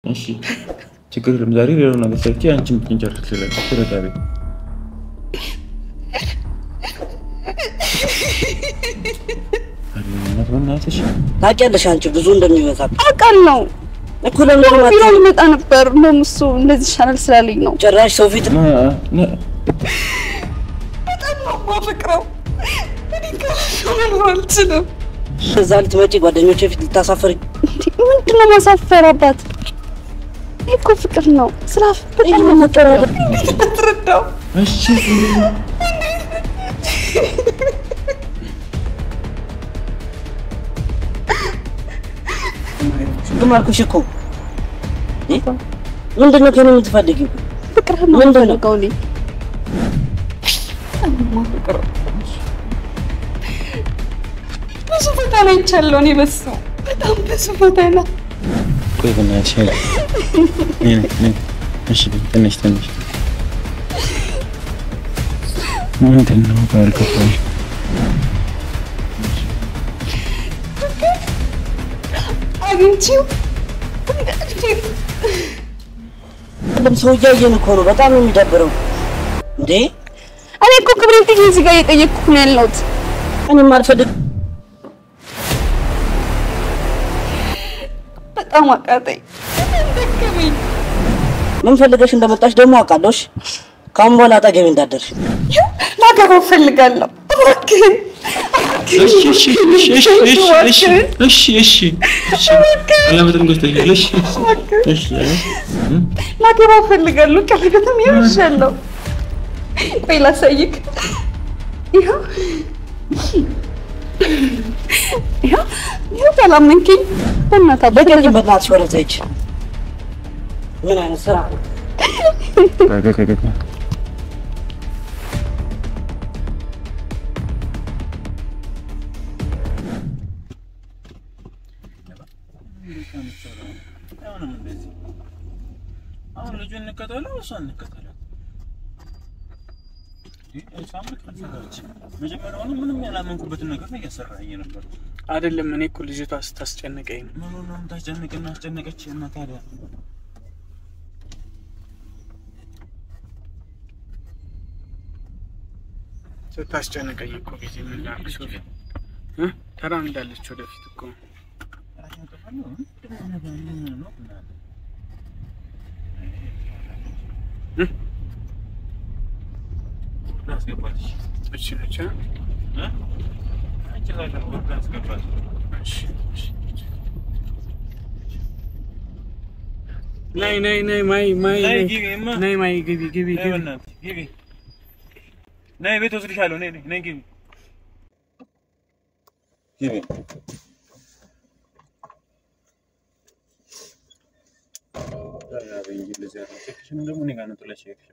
እሺ ችግር የለም። ዛሬ ሌላው ነገር ሰርቼ አንቺን ብትንጨርስ ይችላል። ተረጋቢ። በእናትሽ ታውቂያለሽ አንቺ ብዙ እንደሚበዛብ አውቃለሁ እኮ ለምን ቢሮ ልመጣ ነበር። እንደውም እሱ እንደዚህ ይሻላል ስላለኝ ነው። ጭራሽ ሰው ፊት በጣም ነው የማፈቅረው። እኔ ከእሱ መኖር አልችልም። እዛ ልትመጪ ጓደኞቼ ፊት ልታሳፍሪ ምንድን ነው ማሳፈር? አባት ይህ እኮ ፍቅር ነው። ስራ በጣም ነው መቀረብ እንዴት አትረዳው? እሺ ግን አልኩሽ እኮ ምንድን ነው ከእኔ የምትፈልጊው? ፍቅር ነው የምፈልገው እኔ ብዙ ቦታ ላይ ይቻለሁ እኔ በሱ በጣም ብዙ ቦታ ነው። ቆይ በእናትሽ ኃይል ነይ ነይ ነይ። እሺ ትንሽ ትንሽ ምንድን ነው ባልገባኝ አግኝቼው ሁሉም ሰው እያየን እኮ ነው። በጣም ነው የሚደብረው። እንዴ እኔ እኮ ክብሬን ጥዬ እዚህ ጋር እየጠየቅኩህ ነው ያለሁት። እኔም አልፈልግ በጣም አቃጠኝ፣ ደከመኝ። ምን ፈልገሽ እንደመጣሽ ደግሞ አውቃለሽ። ከአሁን በኋላ አጠገቤ እንዳደርሽ ላገባው እፈልጋለሁ። እባክህን እሺ እሺ እሺ እሺ እሺ እሺ እሺ እሺ ቀለበትን ገዝተሻል? እሺ እሺ ላገባው እፈልጋለሁ። ቀለበትም ይርሻለሁ። ቆይ ላሳይክ። ይኸው ይኸው ይኸው ካላመንከኝ በእናትህ በቀኝ በእናትሽ ወደዛ ሂጅ። ምን አይነት ስራ ነው? አሁን ልጁ እንከተለው እሷ እንከተለው። እሷም ልክ አልሰራች። መጀመሪያውኑ ምንም ያላመንኩበትን ነገር ነው እያሰራኝ ነበር። አይደለም እኔ እኮ ልጅቷ ስታስጨንቀኝ ነው። ምኑ ነው የምታስጨንቅና አስጨነቀች እና ታዲያ ስታስጨንቀኝ እኮ ጊዜ ምን ላድርግ ሶፊ እ ተራምዳለች ወደፊት እኮ እ አስገባትሽ እሺ ነች እ? አንቺ ላይ ግን ወርድ አስገባት። እሺ እሺ። ነይ ነይ ነይ ማይ ማይ ነይ ነይ ግቢ እማ። ነይ ማይ ግቢ ግቢ ነይ ግቢ በእናትሽ ግቢ። ነይ ቤት ወስድሻለሁ። ነይ ነይ ነይ ግቢ ግቢ። አበኝ እንደዚህ አይነት ሴክሽን ደግሞ እኔ ጋር ነው ጥለሽ የሄድሽው።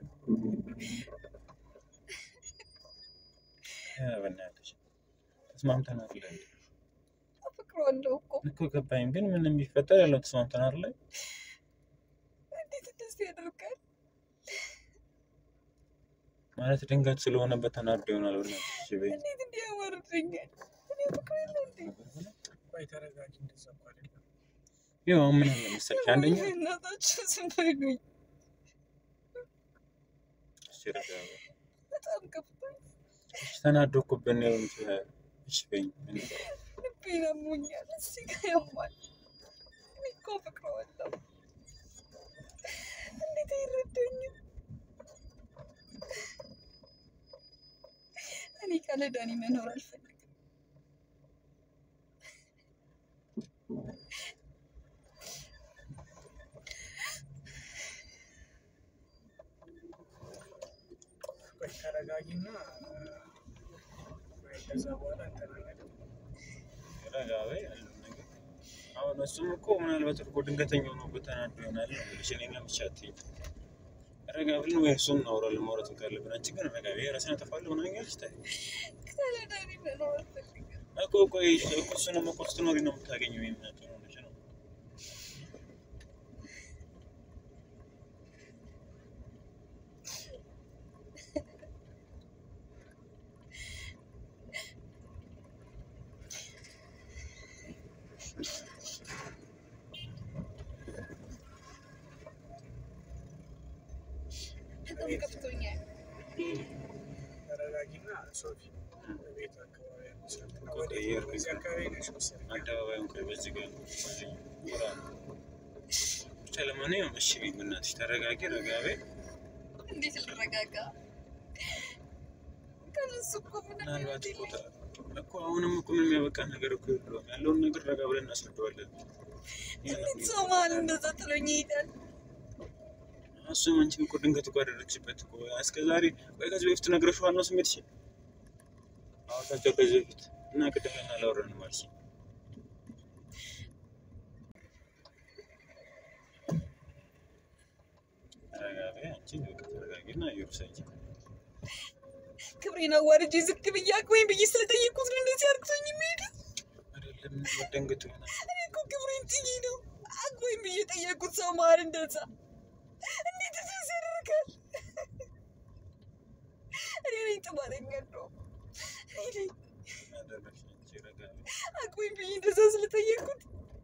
ኧረ በእናትሽ ተስማምተናል አይደል? አፈቅረዋለሁ እኮ እኮ ገባኝ። ግን ምንም ቢፈጠር ያለው ተስማምተናል አይደል? እንዴት እንደዚህ ያደርጋል? ማለት ድንገት ስለሆነበት ተናዶ ይሆናል። በእናትሽ እሺ በይኝ። እንዴት እንዲህ ያዋርደኛል? እኔ አፈቅረዋለሁ እንዴ? ቆይ ተረጋጊ። እንደዛ እኮ አይደለም። ይኸው አሁን ምን አለ መሰለሽ አንደኛ እናታችሁ ዝም በሉኝ። እሺ ረጋ በይ። በጣም ከፍቶኝ እሺ ተናዶ እኮ ብን ሊሆን ይችላል። እሺ በይኝ። ልቤን አሞኛል። እዚህ ጋር ያማል። እኔ እኮ አፈቅረዋለሁ። እንዴት አይረዳኝም? እኔ ካለ ዳኒ መኖር አልፈልግም። ቆይ ተረጋጊና ቆይ ከዛ በኋላ እንተናገር። ረጋ በይ ያለውን ነገር አሁን እሱም እኮ ምናልባት እኮ ድንገተኛ ሆኖበት ተናዶ ይሆናል ነው የምልሽ። እኔን ለብቻ አትይኝ። ረጋ ብለን ወይ እሱን እናወራለን ማውራት ካለብን። አንቺ ግን ረጋ በይ። ራስን አጠፋለሁ ምናምን እያልሽ ታይ ካለ ዳኒ መኖር አልፈልግም። እኮ ቆይ እኮ እሱንም እኮ ስትኖሪ ነው የምታገኘው የሚመጡ ሆነች ነው በጣም ገብቶኛል። ተረጋጊና ሶፊ ቤት አካባቢ ያሉ ሰው ወደ የርክ እዚህ አካባቢ ነሽ መሰለኝ። አደባባይ እንኳ በዚህ ጋር ነው። በዚህ ጎራ ነው። ብቻ ለማንኛውም እሺ በይ በእናትሽ ተረጋጊ፣ ረጋ በይ። እንዴት ልረጋጋ? ከነሱ እኮ ምንም ምናልባት ህይወት እኮ የለኝም። ተ- እኮ አሁንም እኮ ምንም ያበቃ ነገር እኮ የለውም። ያለውን ነገር ረጋ ብለን እናስረዳዋለን። እንዴት ሰው መሀል እንደዛ ጥሎኝ ይሄዳል? እሱም አንቺን እኮ ድንገት እኮ አደረግሽበት እኮ እስከ ዛሬ ቆይ ከዚህ በፊት ነግረሽዋል ነው ስሜትሽ አወቃቸው ከዚህ በፊት እና ቅድም ለምን አላወራንም አልሽኝ ተረጋጊ አንቺ በቃ ተረጋጊና እየሩሳኝ ክብሬን አዋርጄ ዝቅ ብዬ አክብሮኝ ብዬ ስለጠየቁት ነው እንደዚህ አርግቶኝ የሚሄደው። አይደለም ደንግጡ ይሆናል እኔ እኮ ክብሬን ጥዬ ነው አክብሮኝ ብዬ ጠየቁት ሰው መሀል እንደዛ እንዴት እንደዚህ ያደርጋል? እኔ ነኝ ጥፋተኛ ነው። እኔ ነኝ ያደረግሽ አንቺ ረጋ በይ። አክብሮኝ ብዬ እንደዛ ስለጠየቁት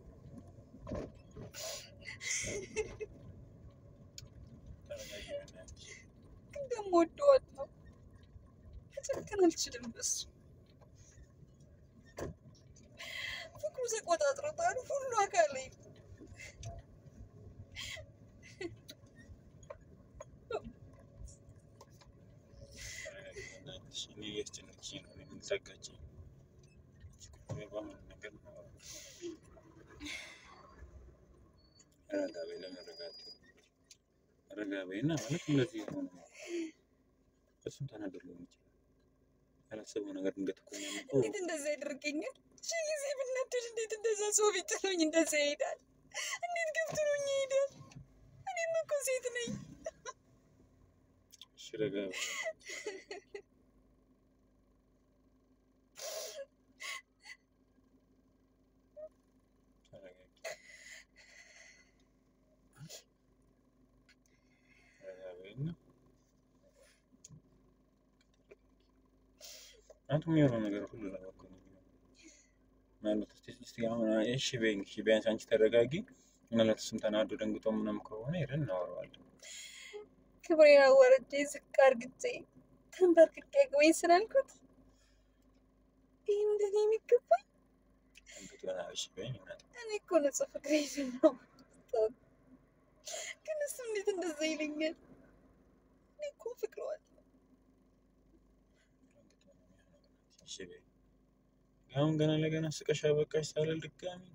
ተረጋጊ በእናትሽ ግን ደግሞ ወደዋለሁ። መጨከን አልችልም በሱ ፍቅሩ ተቆጣጥሮታል ሁሉ አካሌ ተረጋጊ በእናትሽ እኔ እያስጨነቅሽኝ ነው እኔ ምን ዘጋችኝ በምን ነገር ነው ረጋ በይ ለመረጋት ረጋ በይ እና ማለት እንደዚህ የሆነ ነው እሱም ተናዶ ሊሆን ይችላል ያላሰበው ነገር ድንገት እኮ እኛም እኮ እንዴት እንደዛ ያደርገኛል? ሺህ ጊዜ ብናደድ እንዴት እንደዛ ሰው ፊት ጥሎኝ እንደዛ ይሄዳል? እንዴት ገብቶኝ ይሄዳል? እኔም እኮ ሴት ነኝ። እሺ ረጋ በይ ተረጋጊ ረጋ በይና አንተ የሚሆነው ነገር ሁሉ ለበጎ ነው የሚሆነው። ምናልባት እስኪ እስኪ አሁን እሺ በይኝ እሺ ቢያንስ አንቺ ተረጋጊ ምናልባት እሱም ተናዶ ደንግጦ ምናምን ከሆነ ሄደን እናወራዋለን ክብሬን አዋርጄ ዝቅ አርግቼ ተንበርክኬ አግባኝ ስላልኩት ይህ እንደኔ የሚገባኝ ደንግጦ ይሆናል እሺ በይኝ እናቴ እኔ እኮ ንጹህ ፍቅሬ ነው። ግን እሱ እንዴት እንደዛ ይለኛል? እኔ እኮ ፍቅረዋል እሺ በይኝ አሁን ገና ለገና ስቀሽ አበቃሽ ሳልል ድጋሚ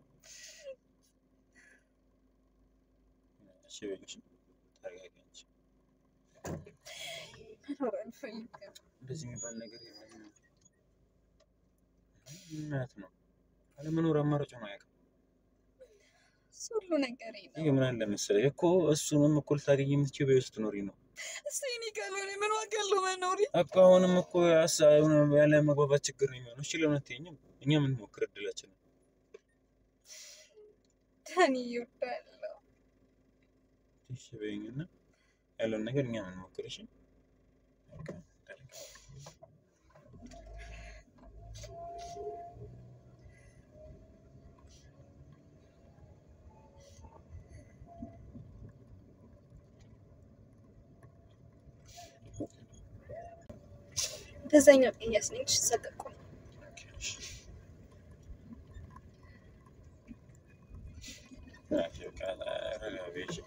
እሺ በይኝ እሺ ተረጋጊ አንቺ መኖር አልፈልግም። እንደዚህ የሚባል ነገር የለም ምክንያት ነው አለመኖር አማራጭ ነው አያውቅም እሱ ሁሉ ነገሬ ነው። ይህ ምን አለ መሰለኝ እኮ እሱንም እኮ ልታገኝ የምትችይው በህይወት ስትኖሪ ነው እሱ የኔ ካልሆነ ምን ዋጋ አለው መኖሬ? እኮ አሁንም እኮ ያሳ- የሆነ ያለ መግባባት ችግር ነው የሚሆነው እሺ ለምን አትይኝም እኛ ምን ሞክር እድላችን ዳኒ እወዳለሁ። እሺ በይኝ እና ያለውን ነገር እኛ ምን ሞክር እሺ በቃ ተረጋጊ። በዛኛው ቅያስ ነኝ ሰቀቁ ኦኬ፣ እሺ። ኦኬ፣ በቃ ረጋ በይ እሺ።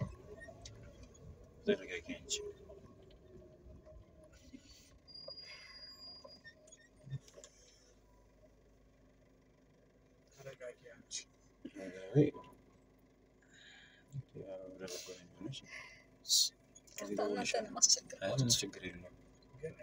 ተረጋጊ አንቺ ተረጋጊ አንቺ። ረጋ በይ። ያው ለበጎ ነው የሚሆነው እሺ። እናንተን አይ ማስቸግር ምንም ችግር የለውም ግን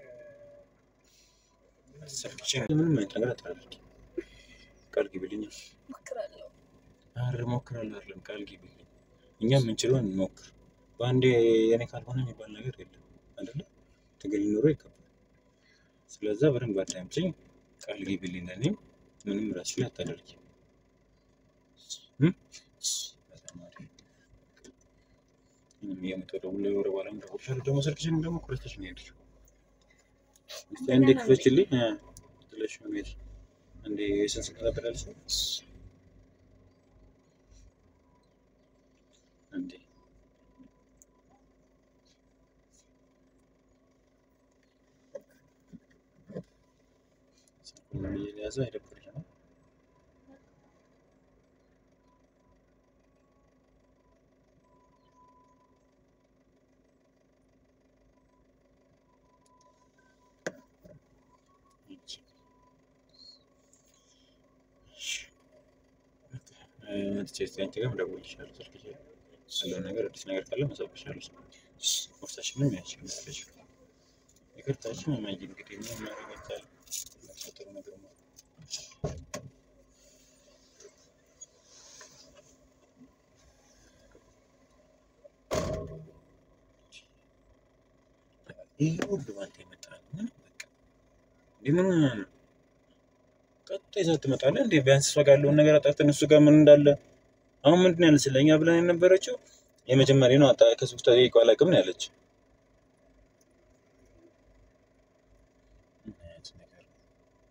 እ፣ ስልክሽን ምንም አይነት ነገር አታደርጊ ቃል ግቢልኝ ሞክራለሁ። አረ እሞክራለሁ አይደለም ቃል ግቢልኝ እኛ የምንችለውን እንሞክር በአንዴ የኔ ካልሆነ የሚባል ነገር የለም አይደለ ትግል ኑሮ ይከብዳል ስለዛ በደንብ አዳምጪኝ ቃል ግቢልኝ ለእኔም ምንም ራስሽ ላይ አታደርጊ እም? በጣም አሪፍ ምንም እየመጣሁ ደውሎ የወረ በኋላ እደውልልሻለሁ ደግሞ ስልክሽን ደግሞ ኩረተሽ ነው የሄድሽው እስኪ አንዴ ክፈችልኝ እ፣ ጥለሽ ነው የምሄድሽ አንዴ የስንት ሰዓት አበላልሽ አንዴ ያዘ አይደብርሽም? መጥቼ እስኪ አንቺ ጋር እደውልልሻለሁ። ስልክሽ ላይ ያለውን ነገር አዲስ ነገር ካለ መሳብሻለሁ። ቁርሳችንም ያችን ያለች ይቅርታችን እማዬ እንግዲህ ምን ማድረግ አይቻልም። ጥሩ ነገር ነው። ይህ ሁሉ ባንተ የመጣ ነው። ምንም በቃ እንዲህ ምን ሆነህ ነው? ቀጥታ ይዘህ ትመጣለህ እንዴ? ቢያንስ እሷ ጋር ያለውን ነገር አጣርተን እሱ ጋር ምን እንዳለ አሁን ምንድን ነው ያለች ለእኛ ብለን የነበረችው የመጀመሪያ ነው። አጣ ከሶስት ጠይቀው አላውቅም ነው ያለች። ምን አይነት ነገር ነው?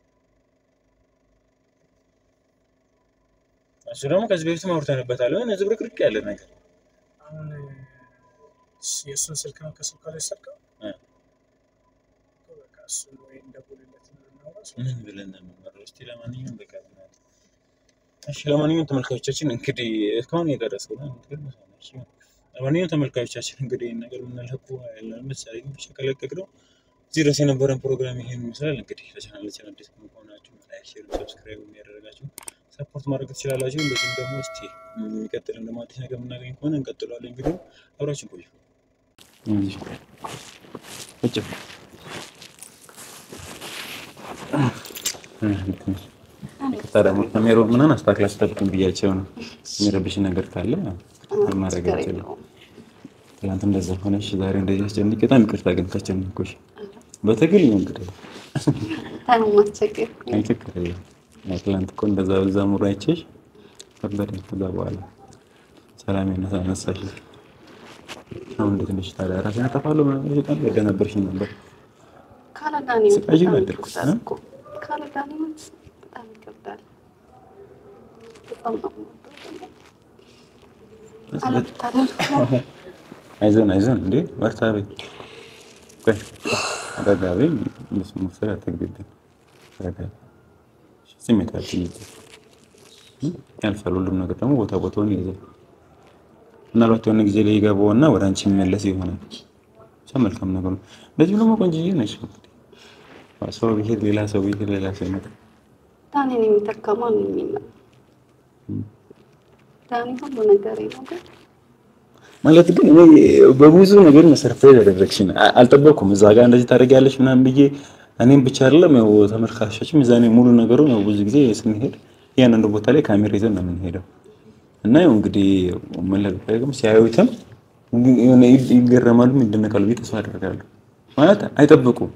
እሱ ደግሞ ከዚህ በፊትም አውርተንበታል። የሆነ ዝብርቅርቅ ያለ ነገር አሁን የእሱን ስልክ ነው ከስልኳ ላይ ሰርቀው እ። በቃ እሱ ወይ እንደውልለት ነው እናውራ እሱ ምን ብለን ነው የምንመራው? እስኪ ለማንኛውም በቃ ብናት። እሺ ለማንኛውም ተመልካቾቻችን እንግዲህ እስካሁን የደረሰው ነው እንግዲህ እሺ፣ ለማንኛውም ተመልካቾቻችን እንግዲህ ይህን ነገር የምንለቁ ያለን መሳሪያ ብቻ ከለቀቅ ነው እዚህ ድረስ የነበረን ፕሮግራም ይሄን ይመስላል። እንግዲህ ለቻናላችን አዲስ ከሆናችሁ ላይክ፣ ሼር፣ ሰብስክራይብ የሚያደረጋችሁ ሰፖርት ማድረግ ትችላላችሁ። እንደዚሁም ደግሞ እስቲ የሚቀጥልን ደግሞ አዲስ ነገር የምናገኝ ከሆነ እንቀጥለዋለን። ቪዲዮ አብራችን ቆዩ። ይቅርታ ደግሞ ካሜሮ ምናምን አስተካክላ አስጠብቅም ብያቸው ነው። የሚረብሽ ነገር ካለ ማድረግ አልችልም። ትናንት እንደዛ ሆነሽ ዛሬ እንደዚህ አስጨንቅ። በጣም ይቅርታ ግን ካስጨነቅኩሽ በትግል ነው እንግዲህ ማስቸገር አይ ችግር የለም። ያው ትናንት እኮ እንደዛ በዛ ሙሉ አይቼሽ ከበደኝ። ከዛ በኋላ ሰላም ነሳ ነሳሽ። አሁን እንዴት ነሽ ታዲያ? ራሴን አጠፋለሁ ምናምን ብለሽ በጣም ያደነበርሽኝ ነበር። ካለዳኒ ስቃይ ነው ያደርኩት፣ እ? ካለዳኒ በጣም ይከብዳል። በጣም ነው የምወደው ደግሞ። አለመታደል ነው። አይዞን አይዞን፣ እንዴ በርታ በይ። ቆይ ረጋ በይ። እንደሱ መውሰድ አትግቢብኝ። ረጋ በይ። ስሜት አትይዝም። ያልፋል። ሁሉም ነገር ደግሞ ቦታ ቦታውን ይይዛል። ምናልባት የሆነ ጊዜ ላይ ይገባውና ወደ አንቺ የሚመለስ ይሆናል። ብቻ መልካም ነገር ነው። እንደዚሁ ደግሞ ቆንጆዬ ነሽ። ሰው ብሄድ ሌላ ሰው ብሄድ ሌላ ሰው ይመጣል። ዳኒን የሚተካ ማንም የለም። ዳኒ ሁሉ ነገር ነው ግን ማለት ግን እኔ በብዙ ነገር ሰርፕራይዝ ያደረግሽኝ አ- አልጠበቅኩም። እዛ ጋር እንደዚህ ታደርጊያለሽ ምናምን ብዬ እኔም ብቻ አይደለም ያው ተመልካቾችም እዛ እኔ ሙሉ ነገሩን ያው ብዙ ጊዜ ስንሄድ እያንዳንዱ ቦታ ላይ ካሜራ ይዘን ነው የምንሄደው እና ያው እንግዲህ መለቀቅም ሲያዩትም የሆነ ይ- ይገረማሉ፣ ይደነቃሉ ብዬ ተስፋ አደርጋለሁ። ማለት አይጠብቁም።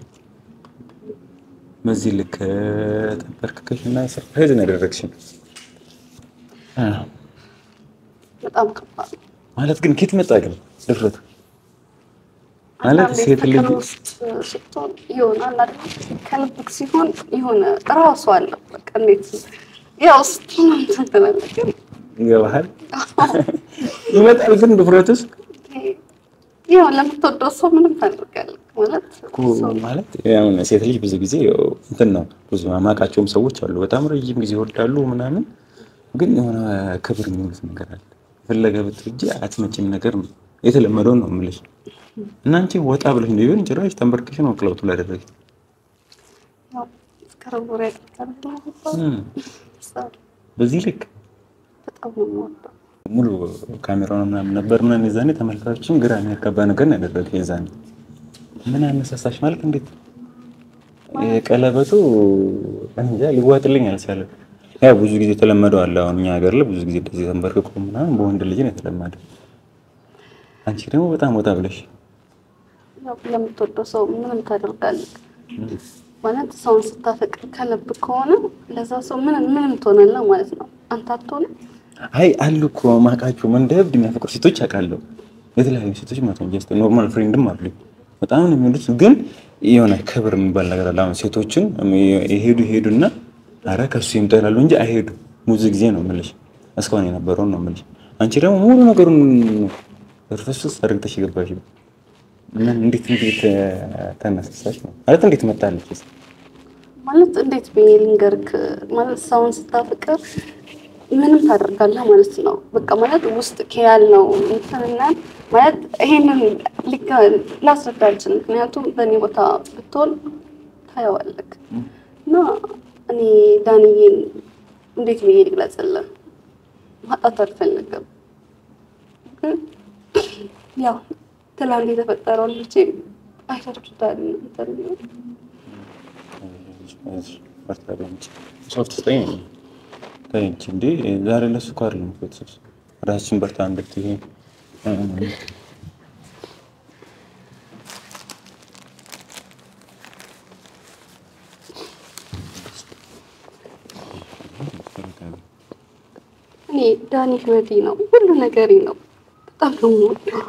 በዚህ ልክ ተንበርክከሽ እና ሰርፕራይዝ ነው ያደረግሽኝ። አዎ። በጣም ከባድ ነው። ማለት ግን ኬት መጣ ግን ድፍረቱ ማለት አንዳንዴ ሴት ልጅ ፍቅር ውስጥ ስትሆን ይሆናል አይደል? ከልብክ ሲሆን የሆነ እራሱ አለው። በቃ እንዴት ያው ስትሆን እንትን ትላለህ ግን ይገባሃል ይመጣል ግን ድፍረቱስ ያው ለምትወደው ሰው ምንም ታደርጋለህ ማለት እኮ ማለት አሁን ሴት ልጅ ብዙ ጊዜ ያው እንትን ነው ብዙ ማውቃቸውም ሰዎች አሉ በጣም ረጅም ጊዜ ይወዳሉ ምናምን ግን የሆነ ክብር የሚሉት ነገር አለ የፈለገ ብትወጂ አትመጪም ነገር ነው የተለመደውን ነው የምልሽ እና አንቺ ወጣ ብለሽ ነው ቢሆን ጭራሽ ተንበርክሽ ነው ቅለውቱ ላደረግ ያው ፍቅር ቡራ ያደርጋል እም፣ በዚህ ልክ በጣም ነው የምወደው። ሙሉ ካሜራውን ምናምን ነበር ምናምን የዛኔ ተመልካቾችም ግራ የሚያጋባ ነገር ነው ያደረገ የዛኔ ምን አነሳሳሽ ማለት እንዴት የቀለበቱ እንጃ ሊዋጥልኝ አልቻለም ያው ብዙ ጊዜ የተለመደው አለ አሁን እኛ ሀገር ላይ ብዙ ጊዜ እንደዚህ ተንበርክኮ ምናምን በወንድ ልጅ ነው የተለመደ አንቺ ደግሞ በጣም ወጣ ብለሽ ያው ለምትወደው ሰው ምንም ታደርጋለህ ማለት ሰውን ስታፈቅር ከልብ ከሆነ ለዛ ሰው ምንም ምንም ትሆናለህ ማለት ነው። አንተ አትሆንም። አይ አሉ እኮ ማውቃቸው እንደ እብድ የሚያፈቅሩ ሴቶች አውቃለሁ የተለያዩ ሴቶች ማለት ነው ጀስት ኖርማል ፍሬንድም አሉኝ በጣም ነው የሚወዱት ግን የሆነ ክብር የሚባል ነገር አለ አሁን ሴቶችን የሄዱ ይሄዱና አረ ከሱ ይምጣ ይላሉ እንጂ አይሄዱ ብዙ ጊዜ ነው የምልሽ እስካሁን የነበረውን ነው የምልሽ አንቺ ደግሞ ሙሉ ነገሩን እርፍስስ አድርግተሽ የገባሽ ምን እንዴት እንዴት ተነሳሳሽ ነው ማለት እንዴት መጣለች ማለት እንዴት ብዬ ልንገርክ? ማለት ሰውን ስታፍቅር ምንም ታደርጋለህ ማለት ነው። በቃ ማለት ውስጥ ያለው እንትንና ማለት ይሄንን ሊጋ- ላስረዳ አልችልም። ምክንያቱም በእኔ ቦታ ብትሆን ታየዋለህ። እና እኔ ዳንዬን እንዴት ብዬ ልግለጽልህ? ማጣት አልፈልግም፣ ግን ያው ትላንት የተፈጠረውን ልጄ አይታችሁታል እናንተ ቢሆን በርታ በእንጂ ሶፍት ስጠኝ ከእንጂ እንዴ ዛሬ ለሱ እኮ አይደለም እኮ የተሰብሰብነው። ራሳችን በርታ እንድትይ እኔ ዳኒ ህይወቴ ነው፣ ሁሉ ነገሬ ነው። በጣም ነው የምወደው።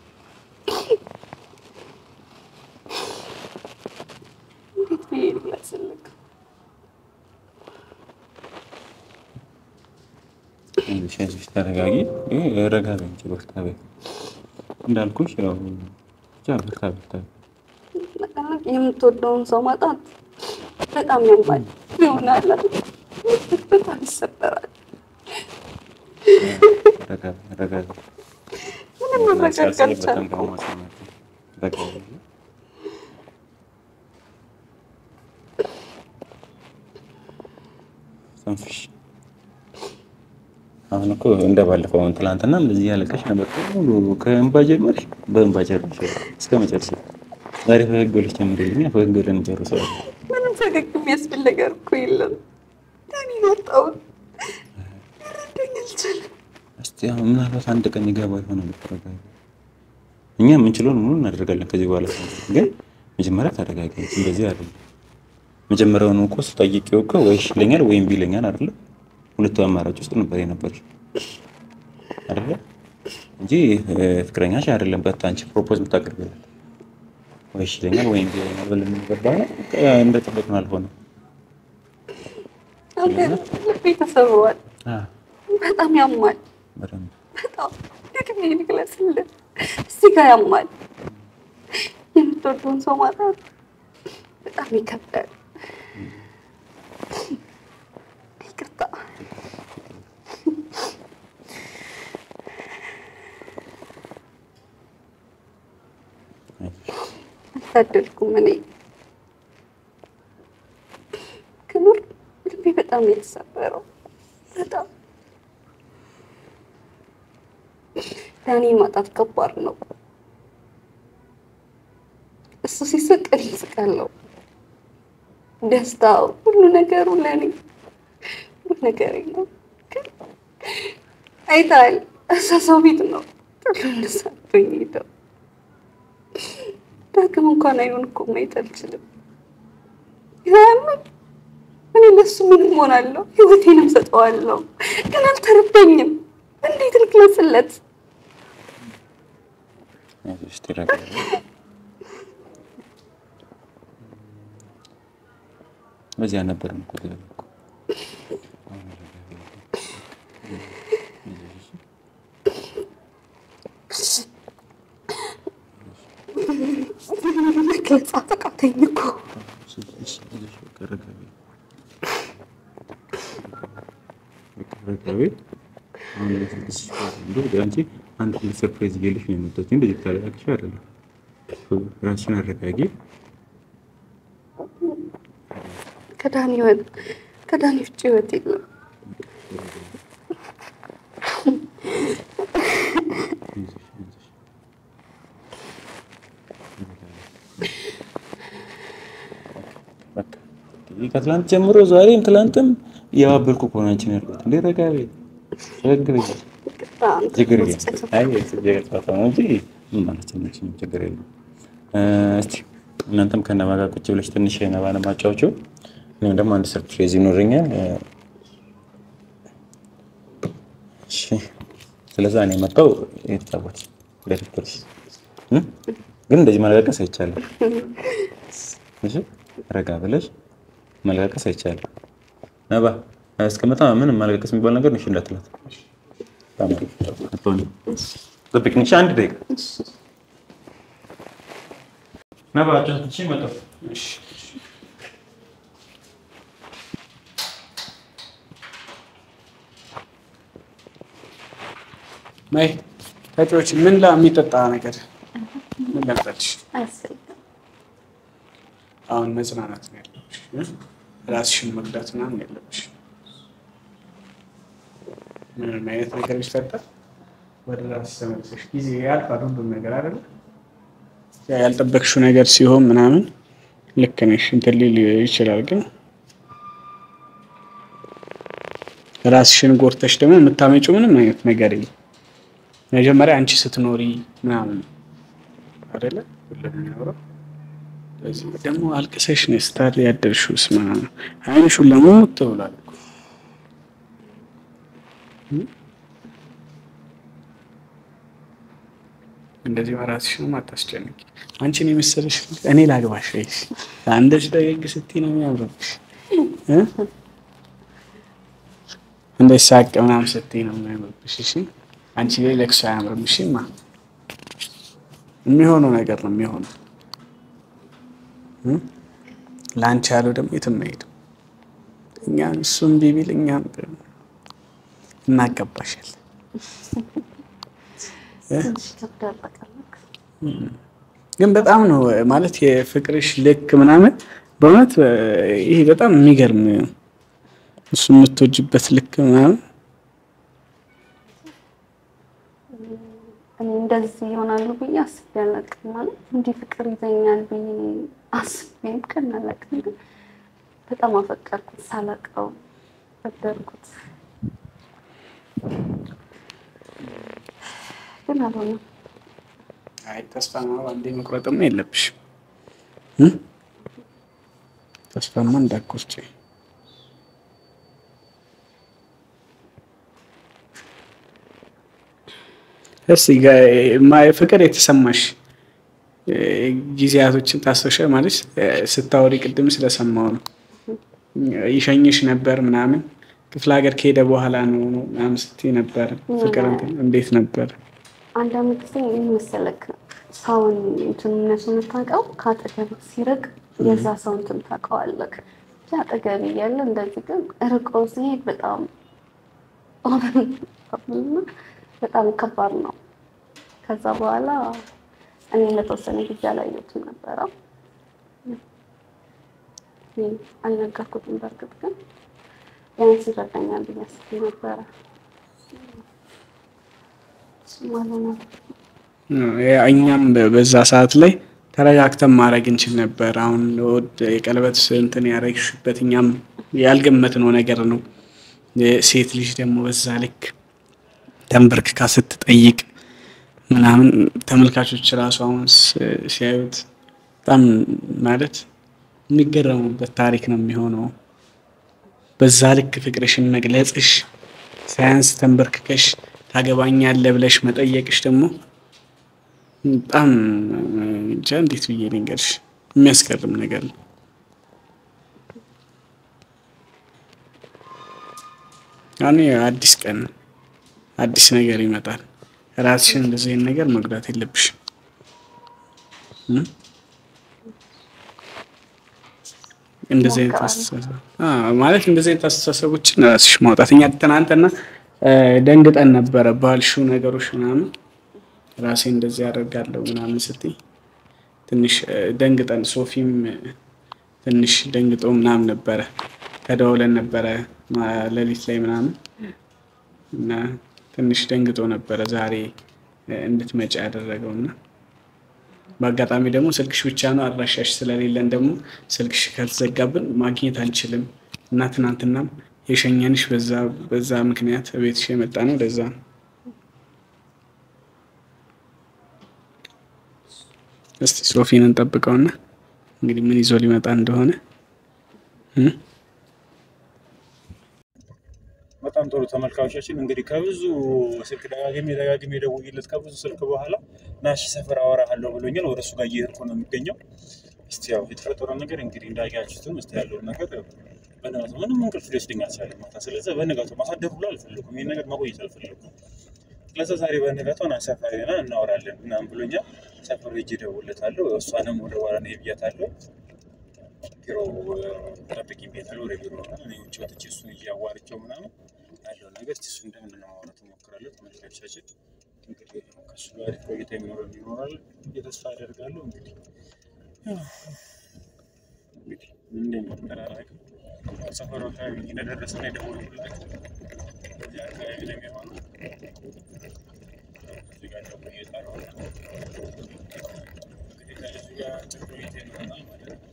እንዴት ብዬ ልግለጽልህ? አይዞሽ አይዞሽ ተረጋጊ። ይሄ ረጋ በይ እንጂ በርታ በይ እንዳልኩሽ ያው ብቻ በርታ በርታ በይ። የምትወደውን ሰው ማጣት በጣም ያማል ይሆናል፣ በጣም ይሰበራል። ረጋ በይ ረጋ በይ። ምንም መረጋጋት ሲያስፈልግ በጣም አልቻልኩም። ከማሰማት ረጋ በይ። ተንፍሽ። አሁን እኮ እንደ ባለፈው አሁን ትላንትና እንደዚህ ያለቀሽ ነበር። ሙሉ ከእንባ ጀመርሽ በእንባ ጨርሽ እስከ መጨረሻ። ዛሬ ፈገግ ብለሽ ጀምሪልኝ፣ ፈገግ ብለን እንጨርሰዋለን። ምንም ፈገግ የሚያስብል ነገር እኮ የለም። ዳኒን አጣሁት፣ ሊረዳኝ አልቻለም። እስቲ አሁን ምናልባት አንድ ቀን ይገባ ይሆናል እኮ ረጋ በይ። እኛ የምንችለውን ሙሉ እናደርጋለን ከዚህ በኋላ ግን መጀመሪያ ተረጋጊ። እንደዚህ አይደለም። መጀመሪያውን እኮ ስጠይቂው እኮ ወይ እሺ ይለኛል ወይም እምቢ ይለኛል አይደለ? ሁለቱ አማራጭ ውስጥ ነበር የነበርሽ አይደለ? እንጂ እ፣ ፍቅረኛሽ አይደለም በታ አንቺ ፕሮፖዝ የምታቀርብለት ወይ እሺ ይለኛል ወይም እምቢ ይለኛል ብለን የሚገባ ነው። እንደ ጠበቅነው አልሆነም። አንተ ልቤ ተሰብሯል፣ አ፣ በጣም ያማል። በደንብ በጣም ደግሜ ልግለጽልህ፣ እዚህ ጋር ያማል። የምትወደውን ሰው ማጣት በጣም ይከብዳል። ይቅርታ። አልታደልኩም እኔ ክኑር ልቤ በጣም ነው የተሰበረው። በጣም ዳኒ ማጣት ከባድ ነው። እሱ ሲስቅ እኔ እስቃለሁ። ደስታው ሁሉ ነገሩ ለእኔ ሁሉ ነገሬ ነው። ግን አይተሃል፣ እዛ ሰው ቤት ነው ጥሎ እንደሳቶኝ ሄደው። ዳግም እንኳን አይሆን እኮ ማየት አልችልም። ያምን እኔ ለሱ ምንም ሆናለሁ፣ ህይወቴንም ሰጠዋለሁ። ግን አልተረዳኝም። እንዴት ልግለጽለት? አይዞሽ ተረጋጊ። በዚህ አልነበረም እኮ ገና እኮ። መግለጽ አቃተኝ እኮ። አንቺ አንድ ትልቅ ሰርፕራይዝ እያለሽ ነው የመጣችው። እንደዚህ ታላቅሽ አይደለም። ራስሽን አረጋጊ። ከዳኒ ህይወት ከዳኒ ውጭ ህይወት የለም። በቃ ይሄ ከትላንት ጀምሮ ዛሬም ትላንትም እያባበልኩ እኮ ነው አንቺን ያልኩት። እንዴ ረጋ በይ፣ ፈገግ በይ። ይቅርታ፣ አንተ ችግር ውስጥ የለም። የተሰማ- አይ ችግር ጨዋታ ነው እንጂ ምን ማለት ነው? ምንም ችግር የለም። እ፣ እስቲ እናንተም ከነባ ጋር ቁጭ ብለሽ ትንሽ ነባን ማጫወቸው፣ እኔም ደግሞ አንድ ሰርፕራይዝ ይኖረኛል። እ፣ እሺ፣ ስለዛ እኔ መጣሁ የተጫወት ለፍቅርሽ እ? ግን እንደዚህ ማለቀስ አይቻልም። እሺ፣ ረጋ ብለሽ ማለቀስ አይቻልም። ነባ እስከመጣ ምንም ማለቀስ የሚባል ነገር ነው። እሺ እንዳትላት ጠብቅኝ። እሺ አንድ ደቂቃ ነባ ጫትሽ መጣሁ። ማይ ተጫዎች ምን ላ የሚጠጣ ነገር ምን ላምጣልሽ? አያስፈልግም። አሁን መጽናናት ነው ያለብሽ እ? ራስሽን መጉዳት ምናምን ያለብሽ። ምንም አይነት ነገር ቢፈጠር ወደ ራስሽ ተመልሰሽ ጊዜ ያልፋል ሁሉም ነገር አይደለ? ያ ያልጠበቅሽው ነገር ሲሆን ምናምን ልክ ነሽ እንትን ሊል ይችላል። ግን ራስሽን ጎርተሽ ደግሞ የምታመጪው ምንም አይነት ነገር የለም። መጀመሪያ አንቺ ስትኖሪ ምናምን አይደለ ሁሉም የሚኖረው በዚህ ደግሞ አልቅሰሽ ነው ስታር ያደርሽው። ስማ አይንሽ ሁላ ሞት ብሏል እኮ እንደዚህ በራስሽ ነው አታስጨንቂ። አንቺን የመሰለሽ እኔ ላግባሽ ወይስ እንደዚህ ደግ ስትይ ነው የሚያምርብሽ እ? እንደዚህ ሳቅ ምናምን ስትይ ነው የሚያምርብሽ። እሺ አንቺ ላይ ለቅሶ አያምርም። እሺማ የሚሆነው ነገር ነው የሚሆነው ለአንቺ ያለው ደግሞ የትም አይሄድም። እኛ እሱም ቢቢል እኛም እናገባሻል። ትንሽ ይከብዳል። በቃ ልክ ግን በጣም ነው ማለት የፍቅርሽ ልክ ምናምን በእውነት ይሄ በጣም የሚገርም እሱ የምትወጅበት ልክ ምናምን እኔ እንደዚህ ይሆናሉ ብዬ አስቤ አላውቅም። ማለት እንዲህ ፍቅር ይዘኛል ብዬ አስቤም ቀን አላውቅም። ግን በጣም አፈቀርኩት፣ ሳላውቀው ወደድኩት። ግን አልሆነም። አይ ተስፋ ነው አንዴ መቁረጥማ የለብሽም እ? ተስፋማ እንዳትቆርጪ። እስቲ ጋ- ማ- ፍቅር የተሰማሽ እ፣ ጊዜያቶችን ታስታውሻ ማለት እ፣ ስታወሪ ቅድም ስለሰማው ነው ይሸኝሽ ነበር ምናምን ክፍለ ሀገር ከሄደ በኋላ ነው ነው ምናምን ስትይ ነበር። ፍቅር እንትን እንዴት ነበር? አንዳንድ ጊዜ ምን መሰለክ ሰውን እንትን እነሱ የምታውቀው ከአጠገብ ሲርቅ የዛ ሰው እንትን ታውቀዋለክ። እንጂ አጠገብ እያለ እንደዚህ ግን ርቆ ሲሄድ በጣም በጣም ከባድ ነው። ከዛ በኋላ እኔ ለተወሰነ ጊዜ አላየሁትም ነበረ። እኔ አልነገርኩትም። በእርግጥ ግን ቢያንስ ይረዳኛል ብዬ አስቤ ነበረ። እሱም አልሆነም። ያ እኛም በ- በዛ ሰዓት ላይ ተረጋግተን ማድረግ እንችል ነበር። አሁን ወድ የቀለበት እንትን ያደረግሽበት እኛም ያልገመትነው ነገር ነው። ሴት ልጅ ደግሞ በዛ ልክ ተንበርክካ ስትጠይቅ ምናምን ተመልካቾች ራሱ አሁን ስ- ሲያዩት በጣም ማለት የሚገረሙበት ታሪክ ነው የሚሆነው። በዛ ልክ ፍቅርሽን መግለጽሽ ሳያንስ ተንበርክከሽ ታገባኛለህ ብለሽ መጠየቅሽ ደግሞ በጣም እንጃ እንዴት ብዬ ልንገርሽ የሚያስገርም ነገር ነው። አሁን አዲስ ቀን ነው። አዲስ ነገር ይመጣል። ራስሽን እንደዚህ አይነት ነገር መጉዳት የለብሽም። እ? እንደዚህ አይነት አስተሳሰብ አዎ፣ ማለት እንደዚህ አይነት አስተሳሰቦችን ራስሽ ማውጣት። እኛ ትናንትና እ፣ ደንግጠን ነበረ ባልሽው ነገሮች ምናምን ራሴ እንደዚህ ያደርጋለሁ ምናምን ስትይ ትንሽ እ፣ ደንግጠን ሶፊም እ፣ ትንሽ ደንግጦ ምናምን ነበረ። ተደውለን ነበረ ማ- ሌሊት ላይ ምናምን እና ትንሽ ደንግጦ ነበረ ዛሬ እ፣ እንድትመጪ ያደረገው እና በአጋጣሚ ደግሞ ስልክሽ ብቻ ነው አድራሻሽ ስለሌለን ደግሞ ስልክሽ ከተዘጋብን ማግኘት አልችልም እና ትናንትናም የሸኘንሽ በዛ በዛ ምክንያት ቤትሽ የመጣ ነው ለዛ ነው። እስቲ ሶፊን እንጠብቀውና እንግዲህ ምን ይዞ ሊመጣ እንደሆነ እ? በጣም ጥሩ ተመልካቾቻችን፣ እንግዲህ ከብዙ ስልክ ደጋግሜ ደጋግሜ ደውዬለት ከብዙ ስልክ በኋላ ናሺ ሰፈር አወራሃለሁ ብሎኛል። ወደ እሱ ጋር እየሄድኩ ነው የሚገኘው። እስቲ ያው የተፈጠረው ነገር እንግዲህ እንዳያችሁትም እስቲ ያለውን ነገር በነጋታው ምንም እንቅልፍ ሊወስደኝ አልቻለም ማታ። ስለዚህ በነጋታው ማሳደር ሁሉ አልፈለኩም፣ ይህን ነገር ማቆየት አልፈለኩም። ስለዚህ ዛሬ በነጋታው ና ሰፈር ና እናወራለን ምናምን ብሎኛል። ሰፈሩ ሄጄ እደውልለታለሁ። እሷንም ወደ በኋላ ነው ብያታለሁ። ቢሮ ጠብቂኝ ብያታለሁ። ወደ ቢሮ ነው እኔ ውጭ ወጥቼ እሱን እያዋርቸው ምናምን ያለውን ነገር እስኪ እሱ እንደምንድን ነው ማውራት እሞክራለሁ። ተመልካቾቻችን እንግዲህ ከእሱ ጋር አሪፍ ቆይታ የሚኖረን ይኖራል ብዬ ተስፋ አደርጋለሁ። እንግዲህ ያው እንግዲህ ምን እንደሚፈጠር አላውቅም። ሰፈሩ አካባቢ እንደደረሰ ነው የደወልኩላቸው። በዚህ አካባቢ ነው የሚሆነው። እዚህ ጋር ደግሞ እየጠራሁ ነው። እንግዲህ ከልጁ ጋር አጭር ቆይታ ይኖረናል ማለት ነው።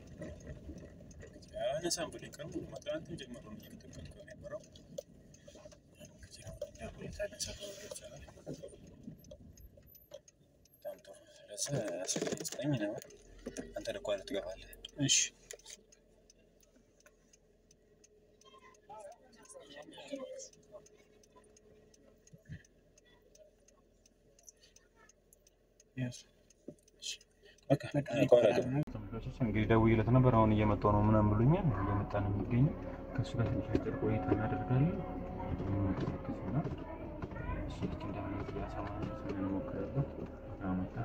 አያነሳም ብሎ ቀርቡ ትናንትም ጀምሮ ነው እየተጠቀምኩ የነበረው። እንግዲህ አሁን እንደሁኔታለን ሰፈሩ ይቻላል። በጣም ጥሩ። ስለዚህ አስራ ዘጠኝ ነው። አንተ ልኳል ትገባለህ። እሺ በቃ ከኋላ ገባ። ተመልካቾች እንግዲህ ደውዬለት ነበር። አሁን እየመጣሁ ነው ምናምን ብሎኛል። እየመጣ ነው የሚገኘው። ከእሱ ጋር ትንሽ አጭር ቆይታ እናደርጋለን። እና እሱ ልክ እንደምንት ያሰማን ስለንሞክርበት መጣ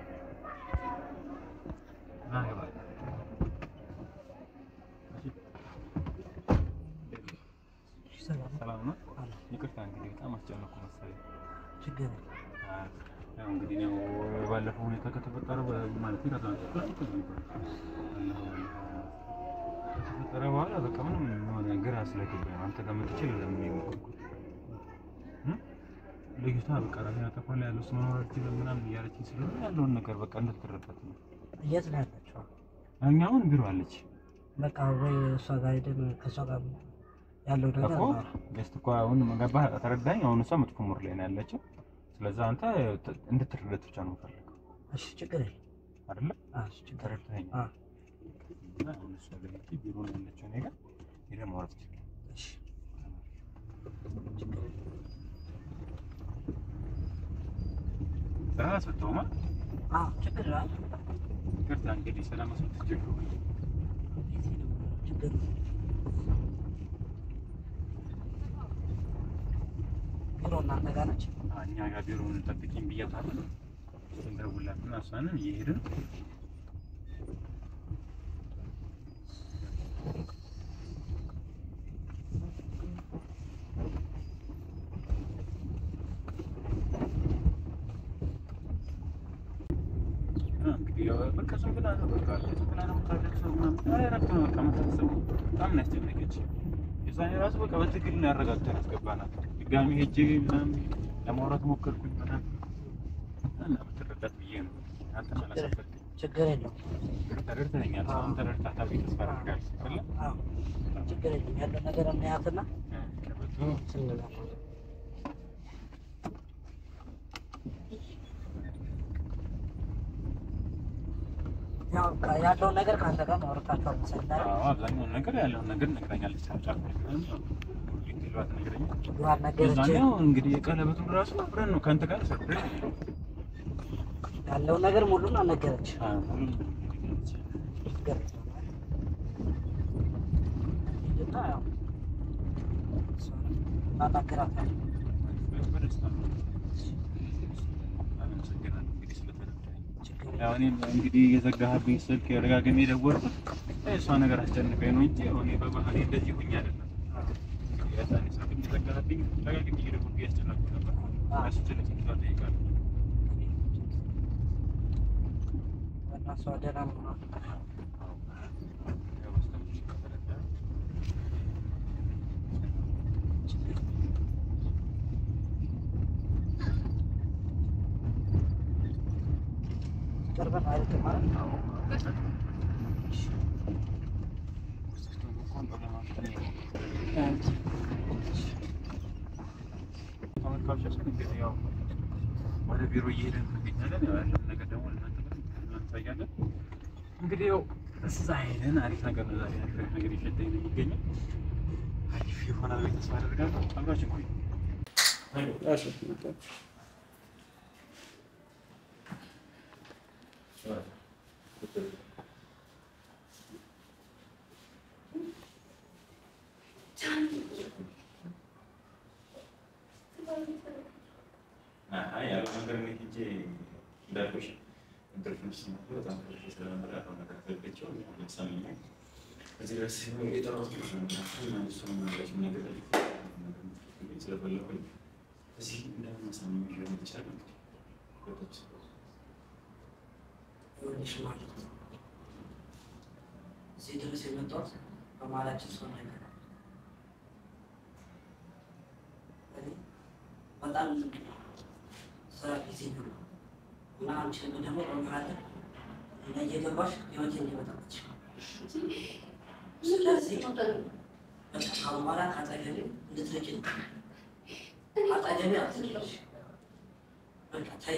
እና ገባል ሰላም ነው። ይቅርታ እንግዲህ በጣም አስጨነኩ መሰለኝ። ችግር ያው እንግዲህ ነው ባለፈው ሁኔታ ከተፈጠረ ማለት ነው ከተፈጠረ በኋላ በቃ ምንም የሆነ ግራ ስለገባኝ ነው አንተ ጋር መጥቼ ለምን የሞከርኩት ልጅቷ በቃ ራሴን አጠፋለሁ ያለው እሱ መኖር አልችልም ምናምን እያለችኝ ስለሆነ ያለውን ነገር በቃ እንድትረዳት ነው። የት ነው ያለችው? እኛ አሁን ቢሮ አለች በቃ ወይ እሷ ጋር ሄደን ከእሷ ጋር ያለው ነገር እኮ ጀስት እኮ አሁን ገባህ ተረዳኝ። አሁን እሷ መጥፎ ሙር ላይ ነው ያለችው። ስለዛ አንተ እንድትረዳት ብቻ ነው የምፈልገው እሺ፣ ችግር የለም። አይደለ? አዎ፣ እሺ፣ ችግር የለም። ተረድተኸኛል? አዎ፣ እና አሁን እሷ ጋር ሄጄ ቢሮ ነው ያለችው እኔ ጋር ሄደን ማውራት ይችላል። እሺ፣ ችግር የለም። ስራ አስፈታውማ አዎ፣ ችግር የለም። ይቅርታ እንግዲህ ስለመስሎት ችግሩ ችግር የለም። ቢሮ እናንተ ጋር ነች? እኛ ጋር ቢሮውን ጠብቂኝ ብያታለሁ። እንደውላትና እሷንም እየሄድን እንግዲህ ያው በቃ ዝም ብላ ነው በቃ ዝም ብላ ነው የምታለቅሰው ምናምን። አይ እረፍት ነው በቃ የምታስበው። በጣም ነው ያስጨነቀችኝ። የዛኔ ራሱ በቃ በትግል ነው ያረጋግተን ያስገባናት። ድጋሚ ሄጄ ምናምን ለማውራት ሞከርኩኝ ምናምን እና ብትረዳት ብዬ ነው። አንተም አላሳፈርክም። ችግር የለም። ተረድተኸኛል። አሁን ተረድታታ ብዬ ተስፋ አደርጋለሁ። አይደለ? አዎ፣ ችግር የለም። ያለው ነገር እናያትና ቀበቶ ስንገባ ያው በቃ ያለውን ነገር ከአንተ ጋር ማውራታቸው መሰለኝ። አዎ፣ አብዛኛውን ነገር ያለውን ነገር ነግራኛለች። ሳጫልኩኝ ዲቴሏት ነግረኛል። ችግሯን ነገረች። የዛኔው እንግዲህ የቀለበቱን ራሱ አብረን ነው ከአንተ ጋር ሰርፕራይዝ ነው። ያለውን ነገር ሙሉን አልነገረች። አዎ፣ ሁሉም ችግር የለም። ሂድና ያው እሷንም እናናግራታለን። በደስታ ነው። አመሰግናለሁ እንግዲህ ስለተረዳኸኝ። ችግር የለም። ያው እኔም እንግዲህ የዘጋህብኝ ስልክ ደጋግሜ የደወልኩት እሷ ነገር አስጨንቀኝ ነው እንጂ እኔ በባህሪ እንደዚህ ሁኝ አይደለም። የዛኔ ስልክ የዘጋህብኝ ደጋግሜ እየደወልኩ እያስጨነቅኩ ነበር። እሱ ትልቅ ይቅርታ እጠይቃለሁ። እና እሷ ደህና መሆኗን ያው በስተመጨረሻ ከተረዳህ ቅርብን አይደለም ማለት ነው። ተመልካቾቻችን እንግዲህ ያው ወደ ቢሮ እየሄድን እንገኛለን። ያው ያለውን ነገር ደግሞ ለእናንተ እናሳያለን። እንግዲህ ያው እዛ ሄደን አሪፍ ነገር ነው ዛሬ አሪፍ ነገር እየሸጠኝ ነው የሚገኘው። አሪፍ ይሆናል ብዬ ተስፋ አደርጋለሁ። አብራችን ቆዩ። እሺ መጣ። አይ ያለው ነገር እኔ ሄጄ እንዳልኩሽ እንቅልፍም ሲመጣ በጣም እንቅልፍ ስለነበረ ያለው ነገር ዘግቼው ለምሳሌ እዚህ ድረስ የጠራሁት እሱ ነው። እሱ ነው ነገሮች ነገር ስለፈለኩኝ እዚህ እንደምን ማሳመን ሊሆን ይችላል እንግዲህ ወደች ይኸውልሽ ማለት ነው እዚህ ድረስ የመጣሁት በመሀላችን ሰው ነገር እኔ በጣም ስራ ጊዜ ነው እና አንቺ ደግሞ በመሀል እና እየገባሽ ህይወቴ እንዲመጣች ስለዚህ በቃ ካሁን በኋላ ከአጠገቤ እንድትርቂ ነው። አጠገቤ አትድረሽ። በቃ ተይ።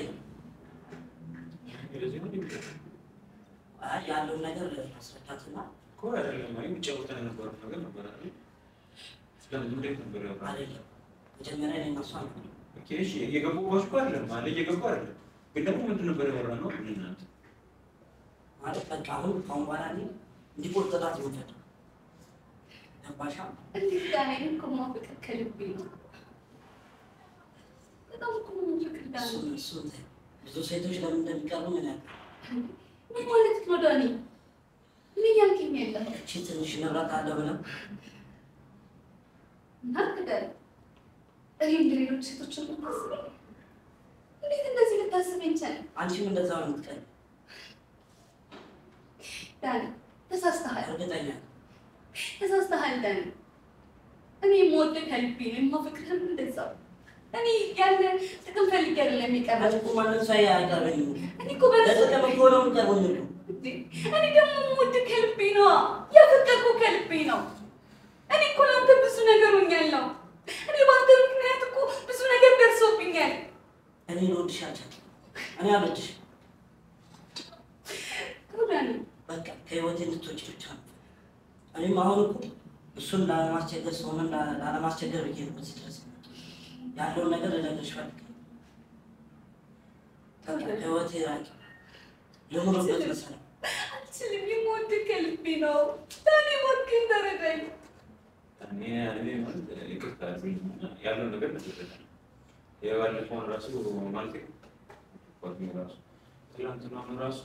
እንደዚህ ነው እንዴ? አይ ያለውን ነገር ማስረዳትና እኮ አይደለም አይ የሚጫወተን የነበረው ነገር ነበር አይደል? ስለምን እንዴት ነበር ያወራነው? አይደለም መጀመሪያ እኔ እና እሷ ነው ኦኬ እሺ እየገባሁ እኮ አይደለም አለ እየገባሁ አይደለም ግን ደግሞ ምንድን ነበር ያወራነው እናንተ ማለት በቃ አሁን ካሁን በኋላ እኔ እንዲቆርጥላት ይወደድ ገባሻ? እንዴት ዳኔ እኮ ማፍቀር ከልቤ ነው። በጣም እኮ ማፍቀር ዳኔ እሱን እሱን ተይው። ብዙ ሴቶች ለምን እንደሚቀርቡ ምን ያውቃል? ምን ማለት ነው ዳኔ? ምን እያልከኝ ያለህ? እቺ ትንሽ ንብረት አለ ብለው ናቅዳል እኔ እንደ ሌሎች ሴቶች ልታስበኝ እንዴት እንደዚህ ልታስበኝ ቻለ? አንቺም እንደዛ ነው የምትቀር ዳኔ ተሳስተሃል፣ እርግጠኛ ነኝ። ተሳስተሃል ዳኔ። እኔ የምወደው ከልቤ ነው፣ የማፈቅርህም እንደዛው። እኔ ያለ ጥቅም ፈልጌ አይደለም አንቺ የቀረበው። እኮ ማንም ሰው አይቀርበኝም እኮ። እኔ እኮ በነሱ ለጥቅም እኮ ነው የምቀርበኝ እኮ። እኔ ደግሞ የምወድህ ከልቤ ነዋ፣ ያፈቀርኩህ ከልቤ ነው። እኔ እኮ ለአንተ ብዙ ነገር ሆኛለሁ። እኔ በአንተ ምክንያት እኮ ብዙ ነገር ደርሶብኛል። እኔ ልወድሽ አልቻልኩም። እኔ አልወድሽም። ዳኔ በቃ ከህይወቴ እንድትወጪ ብቻ ነው። እኔም አሁን እኮ እሱን ላለማስቸገር ሰውንም ላ- ላለማስቸገር ብዬ ነው እዚህ ድረስ የመጣሁት። ያለውን ነገር ልነግርሽ ፈልጌ ነው። በቃ ከህይወቴ ራቂ። ልኑርበት መሰለኝ። አልችልም። የምወድህ ከልቤ ነው። ዳኔ እባክህን ተረዳኝ። እኔ እኔ ማለት ይቅርታ አድርጉልኝና ያለው ነገር ነግሬሻለሁ። የባለፈውን ራሱ ማለት ጓደኛዬ ራሱ ትናንትናውን ራሱ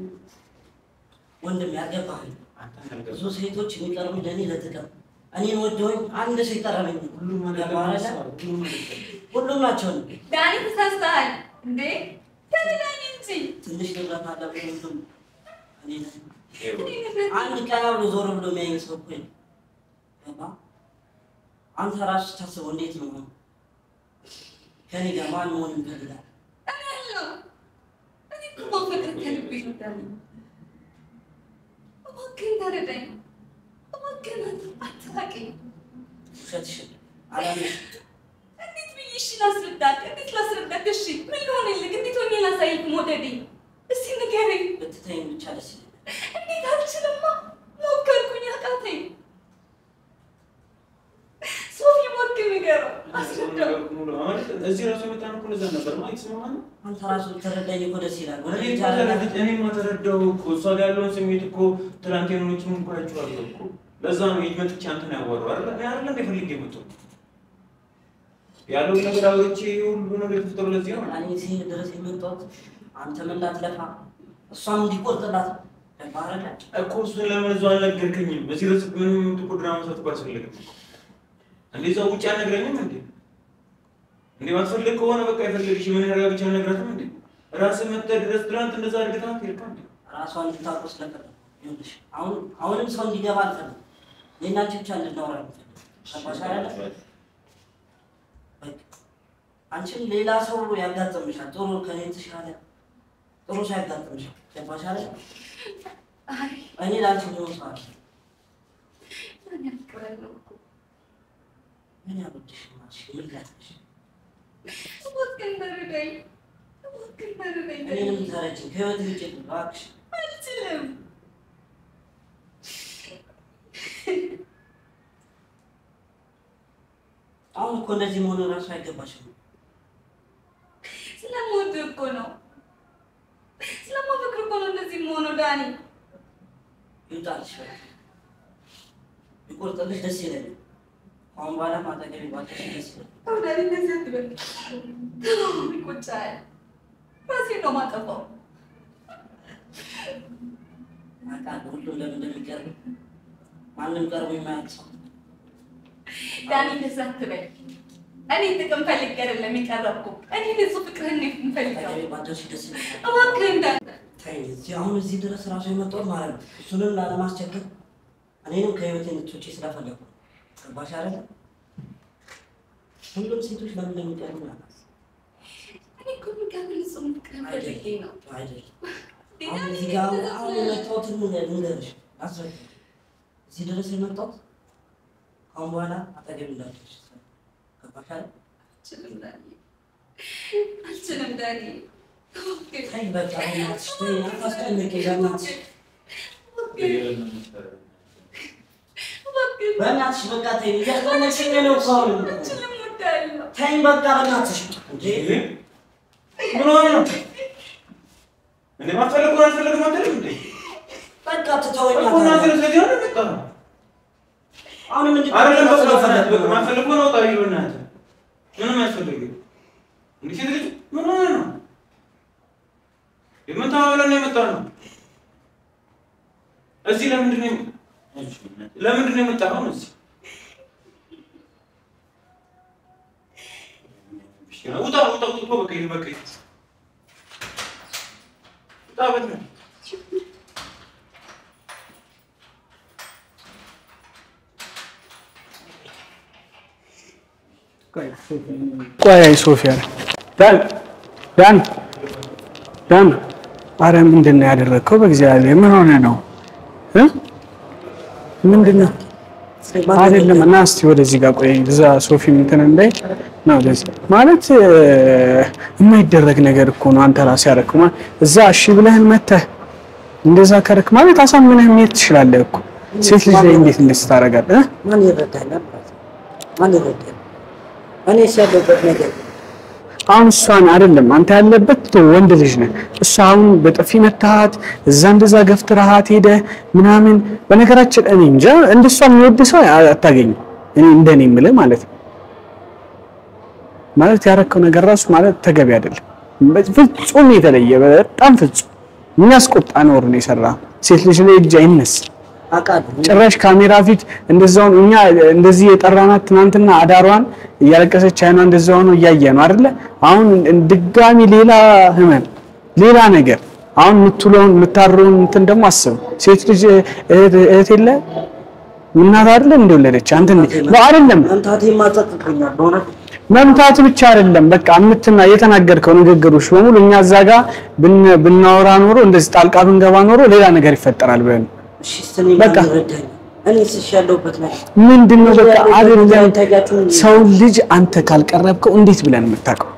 ወንድም ያልገባህኝ አንተን ያልገባህ ብዙ ሴቶች የሚቀርቡኝ ለእኔ ለጥቅም እኔን ወደውኝ አንድ ሰው ይቀረበኝ ሁሉም አይደለም ገባህ እሷ፣ አይደል? ሁሉም አይደለም። ሁሉም ናቸው እኔ። ዳኒ ተሳስተሃል እንዴ? ተረዳኝ እንጂ ትንሽ ንብረት አለ ብሎ ሁሉም እኔ ነኝ። ይኸው እኔ ንብረት አንድ ቀና ብሎ ዞር ብሎ የሚያየኝ ሰው እኮ የለም። ገባህ? አንተ ራሱ ታስበው እንዴት ነው ከኔ ጋር ማን መሆን ይፈልጋል? እኔ አለው እኔ እኮ ማፈቅር ከልቤ ነው ዳኒ። እባክህን ተረዳኝ። እባክህን አትራቀኝ። ውሸትሽን አላምንሽ። እንዴት ብዬ እሺ ላስረዳት? እንዴት ላስረዳት? እሺ ምን ልሆንልህ? እንዴት ሆኜ ላሳይክ መውደዴን? እስኪ ንገረኝ። ብትተይኝ ብቻ ደስ ይለኛል። እንዴት አልችልማ። ሞከርኩኝ፣ አቃተኝ። ሶፊ ሞክር፣ ንገረው፣ አስረዳው። እዚህ ራሱ የመጣን እኮ ለዛ ነበር ማለት ስማ ነው አንተ ራሱ ብትረዳኝ እኮ ደስ ይላል። ወደ እኔ ልጅ እኮ ተረድቼ እኔማ ተረዳሁ እኮ እሷ ጋር ያለውን ስሜት እኮ ትናንት የሆኖችን እንኳ አይቼዋለሁ እኮ ለዛ ነው ሂጅ መጥቼ አንተን ያዋራሁ አይደለ እኔ አይደለ እንደ ፈልጌ የመጣሁት ያለውን ነገር አውርቼ ሁሉ ነገር የተፈጠረው ለዚህ ነው እኔ ሲሄድ ድረስ የመጣሁት አንተም እንዳትለፋ እሷም እንዲቆርጥላት ነው። ገባህ አይደለ? እኮ እሱን ለምን እዛው አልነገርከኝም በዚህ ድረስ ምንም ጥቁር ድራማ መስራት እኮ አልፈለግም እንዴ እዛው ውጭ አልነግረኝም እንዴ እንዴ ማትፈልግ ከሆነ በቃ የፈለግሽ ምን ያደርጋ ብቻ አልነግራትም እንዴ ራስህ መጥተህ ድረስ ትናንት እንደዛ አድርገታት ሄድካ እንዴ ራሷን እንድታውቁ ስለፈለኩ ይኸውልሽ፣ አሁን አሁንም ሰው እንዲገባ አልፈልግም። እኔና አንቺ ብቻ እንድናወራ ነው የምፈልገው። ገባሽ አይደለ? በቃ አንቺም ሌላ ሰው ያጋጥምሻል። ጥሩ ከኔ የተሻለ ጥሩ ሰው ያጋጥምሻል። ገባሽ አይደለ? አይ እኔ ለአንቺ ሆን ሰው አለ ምን ያፍቅራለሁ እኮ። ምን ያበድሽ ማሽ ምን ላትሽ እባክህን ተረዳኝ፣ እባክህን ተረዳኝ። እኔንም ተረጅኝ ከህይወት ውጭ እባክሽ። አልችልም። አሁን እኮ እንደዚህ መሆኑ ራሱ አይገባሽም። ስለምወድህ እኮ ነው፣ ስለማፈቅር እኮ ነው እንደዚህ የምሆነው ዳኒ። ይውጣልሽ በቃ ቢቆርጥልሽ ደስ ይለኛል። አሁን በኋላ ማጠገቢ ባለሽ ደስ ይለኛል። ተው ዳኒ፣ እንደዚህ አትበል። ተው፣ ይቆጫል። ራሴን ነው የማጠፋው። አውቃለሁ ሁሉም ለምን እንደሚቀርብ ማንም ቀርቦ የማያውቅ ሰው ዳኒ፣ እንደዚህ አትበል። እኔ ጥቅም ፈልጌ አይደለም የቀረብኩ። እኔ ንጹህ ፍቅርህን ነው የምፈልገው። አጠገቤ ባደርሽ ደስ ይለኛል። እባክህ እንዳለ ተይ፣ እዚህ አሁን እዚህ ድረስ ራሱ የመጣሁት ማለት ነው እሱንም ላለማስቸገር እኔንም ከህይወቴ እንድትወጪ ስለፈለኩ ነው። ገባሽ አይደለ? ሁሉም ሴቶች ለምን እንደሚጠሉ ናት። እኔ እኮ የሚቀርብ ንጹህ ፍቅርህን ፈልጌ ነው። አይደለም አሁን እዚህ ጋር አሁን አሁን የመጣሁትን ልንገርሽ፣ አስረዳ እዚህ ድረስ የመጣሁት አሁን በኋላ አጠገቤ እንዳትደርሽ ገባሽ አይደል? አልችልም ዳኒ፣ አልችልም ዳኒ። እባክህ ተይ በቃ በእናትሽ ተይ፣ አታስጨንቂ በእናትሽ እባክህ በእናትሽ በቃ ተይ፣ እያስጨነቅሽኝ ነው እኮ አሁን። አልችልም እወዳለሁ። ተይ በቃ በእናትሽ እንዴ ምን ሆነ ነው እንዴ? ማፈልጉ አልፈልግም አትልም እንዴ? በቃ ትተወኛ እኮ እናንተ ስለዚህ ነው የመጣው። አሁንም እንዲ አይደለም በቃ ማፈልጉ በቃ ማፈልጉ ነው ጣይ በእናትህ ምንም አያስፈልግም። እንዴ ሴት ልጅ ምን ሆነ ነው የምታወለው ነው የመጣው ነው እዚህ ለምንድን ነው ለምንድን ነው የመጣው ነው እዚህ ውጣ ውጣ ውጣ በቃ ይሄ በቃ ይሄ ውጣ በቃ ቆይ ሶፊያ ዳን ዳን ዳን አረ ምንድን ነው ያደረግከው? በእግዚአብሔር ምን ሆነ ነው እ ምንድን ነው አይደለም። እና እስቲ ወደዚህ ጋር ቆይ፣ እዛ ሶፊ እንትን እንዳይ ነው ወደዚህ ማለት እ፣ የማይደረግ ነገር እኮ ነው። አንተ ራስህ ያደረግከው ማለት እዛ እሺ ብለህን መተህ እንደዛ ከረክ ማለት አሳምነህ መሄድ ትችላለህ እኮ። ሴት ልጅ ላይ እንዴት እንደዚህ ታደርጋለህ? እ? ማን ይረዳኛል? ማን ይረዳኛል? እኔስ ያለሁበት ነገር አሁን እሷን አይደለም አንተ ያለበት ቶ ወንድ ልጅ ነህ። እሷ አሁን በጥፊ መታሃት እዛ እንደዛ ገፍትረሃት ሄደ ምናምን። በነገራችን እኔ እንጃ እንደሷ የሚወድ ሰው አታገኝም። እኔ እንደኔ የምልህ ማለት ነው። ማለት ያረከው ነገር ራሱ ማለት ተገቢ አይደለም። ፍጹም የተለየ በጣም ፍጹም የሚያስቆጣ ነውር ነው የሰራ። ሴት ልጅ ላይ እጅ አይነስ አውቃለሁ። ጭራሽ ካሜራ ፊት እንደዛውን እኛ እንደዚህ የጠራናት ትናንትና አዳሯን እያለቀሰች አይኗ እንደዛ ሆኖ እያየ ነው አይደለ? አሁን ድጋሚ ሌላ ህመም፣ ሌላ ነገር አሁን የምትውለውን የምታድረውን እንትን ደግሞ አስብ። ሴት ልጅ እህት እህት የለ እናት አይደለ እንደወለደች አንተ እንዴ ነው አይደለም። መምታቴ ማጸጥቶኛል በእውነት መምታት ብቻ አይደለም፣ በቃ የምትና የተናገርከው ንግግሮች በሙሉ እኛ እዛ ጋር ብን- ብናወራ ኖሮ እንደዚህ ጣልቃ ብንገባ ኖሮ ሌላ ነገር ይፈጠራል ብለን እሺ ስኔ በቃ። ማን ይረዳኛል? እኔስ እሺ ያለሁበት ነገር ምንድን ነው በቃ አይደለም። ታያችሁ ሰው ልጅ አንተ ካልቀረብከው እንዴት ብለን የምታውቀው?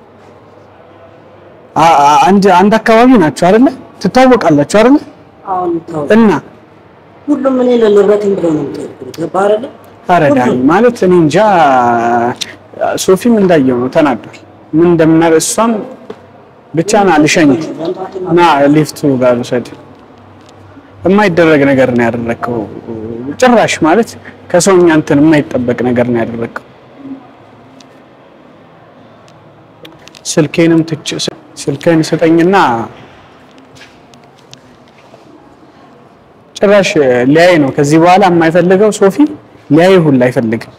አ- አ- አንድ አንድ አካባቢ ናቸው አይደለ? ትታወቃላችሁ አይደለ? አሁን ተው እና ሁሉም እኔ ለንብረቴን ብለው ነው የሚጠይቁት። ገባህ አይደለ? ታረዳኝ ማለት እኔ እንጃ። ሶፊም እንዳየው ነው ተናዷል። ምን እንደምናደርግ እሷም ብቻ ና ልሸኝ ና ሊፍቱ ጋር ልውሰድ። የማይደረግ ነገር ነው ያደረግከው። ጭራሽ ማለት ከሰውኛ እንትን የማይጠበቅ ነገር ነው ያደረግከው። ስልኬንም ትች ስልኬን ስጠኝና ጭራሽ ሊያይ ነው ከዚህ በኋላ የማይፈልገው ሶፊ ሊያይ ሁላ አይፈልግም።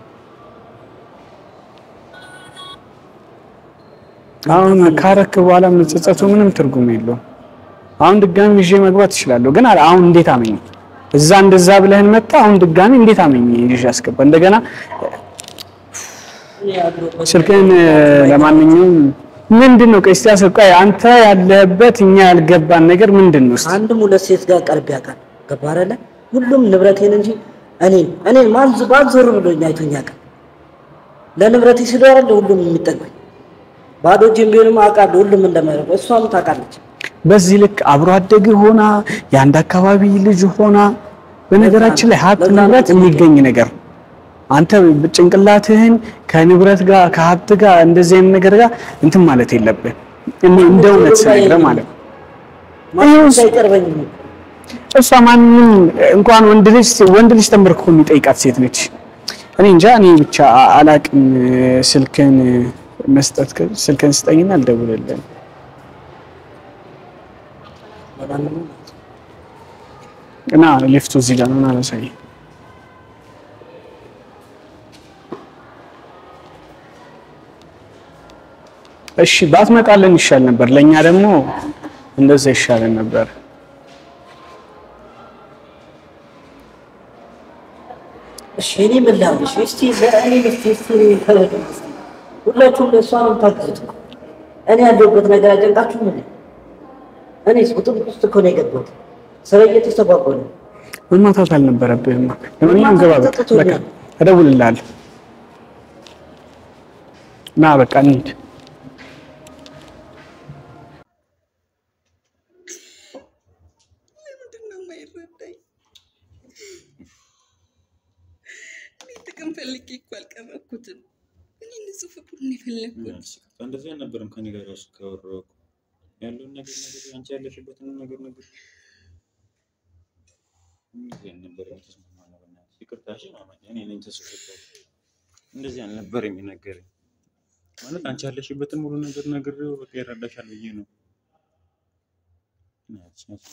አሁን ካረክ በኋላ መጸጸቱ ምንም ትርጉም የለውም። አሁን ድጋሚ ይዤ መግባት እችላለሁ፣ ግን አለ- አሁን እንዴት አመኝ? እዛ እንደዛ ብለህን መጣ። አሁን ድጋሚ እንዴት አመኝ ይዤ አስገባ? እንደገና እኔ ያለሁበት ስልክህን ለማንኛውም ምንድን ነው? ቆይ እስቲ አስብ። ቆይ አንተ ያለህበት እኛ ያልገባን ነገር ምንድን ነው? እስቲ አንድም ሁለት ሴት ጋር ቀርብ ያውቃል። ገባህ አይደለ? ሁሉም ንብረቴን እንጂ እኔን እኔን ማን ዞ- ማን ዞር ብሎኝ አይቶኝ ያውቃል። ለንብረቴ ስለ አይደለ ሁሉም የሚጠጉኝ ባዶ እጄን ቢሆንም አውቃለሁ ሁሉም እንደማይረባ እሷም ታውቃለች። በዚህ ልክ አብሮ አደግ ሆና የአንድ አካባቢ ልጅ ሆና፣ በነገራችን ላይ ሀብት ንብረት የሚገኝ ነገር ነው። አንተ ጭንቅላትህን ከንብረት ጋር ከሀብት ጋር እንደዚህ አይነት ነገር ጋር እንትን ማለት የለብን። እኔ እንደ እውነት ስነግርህ ማለት ነው። ማንም ሳይቀርበኝ እሷ ማንም እንኳን ወንድ ልጅ ወንድ ልጅ ተንበርክኮ የሚጠይቃት ሴት ነች። እኔ እንጃ እኔ ብቻ አላቅም። ስልክን መስጠት ስልክን ስጠኝና አልደውልልህም። ለማንኛውም እና ሊፍቱ እዚህ ጋር ነው። አላሳይ እሺ ባትመጣልን ይሻል ነበር። ለእኛ ደግሞ እንደዛ ይሻለን ነበር። እሺ እኔ ምን ላድርግሽ? እስቲ ለእኔ እስቲ እስቲ ተረዱ። እስቲ ሁላችሁም ለእሷ ነው የምታግዙት እኮ። እኔ ያለሁበት ነገር አጨንቃችሁ ምን እኔስ ቁጥጥር ውስጥ እኮ ነው የገባሁት። ስራ እየተስተጓጎለ ነው። መማታት አልነበረብህም። ለማንኛውም ግባ፣ በቃ በቃ እደውልልሃለሁ። ና በቃ እንሂድ። ለምንድን ነው የማይረዳኝ? እኔ ጥቅም ፈልጌ እኮ አልቀረብኩትም። እኔ ንጹህ ፍቅሩን የፈለግኩት እንደዚህ አልነበረም ከኔ ጋር ራሱ ካወራሁ እኮ ያለውን ነገር ነገር አንቺ ያለሽበትን ነገር ነገር እንደዚህ አልነበረም የተስማማነው። በእናትሽ ይቅርታ እሺ ማማዬ፣ እኔ ነኝ ተስፈታው እንደዚህ አልነበረም የነገረኝ ማለት አንቺ ያለሽበትን ሙሉ ነገር ነግሬው በቃ ይረዳሻል ብዬ ነው። እናትሽ ናት።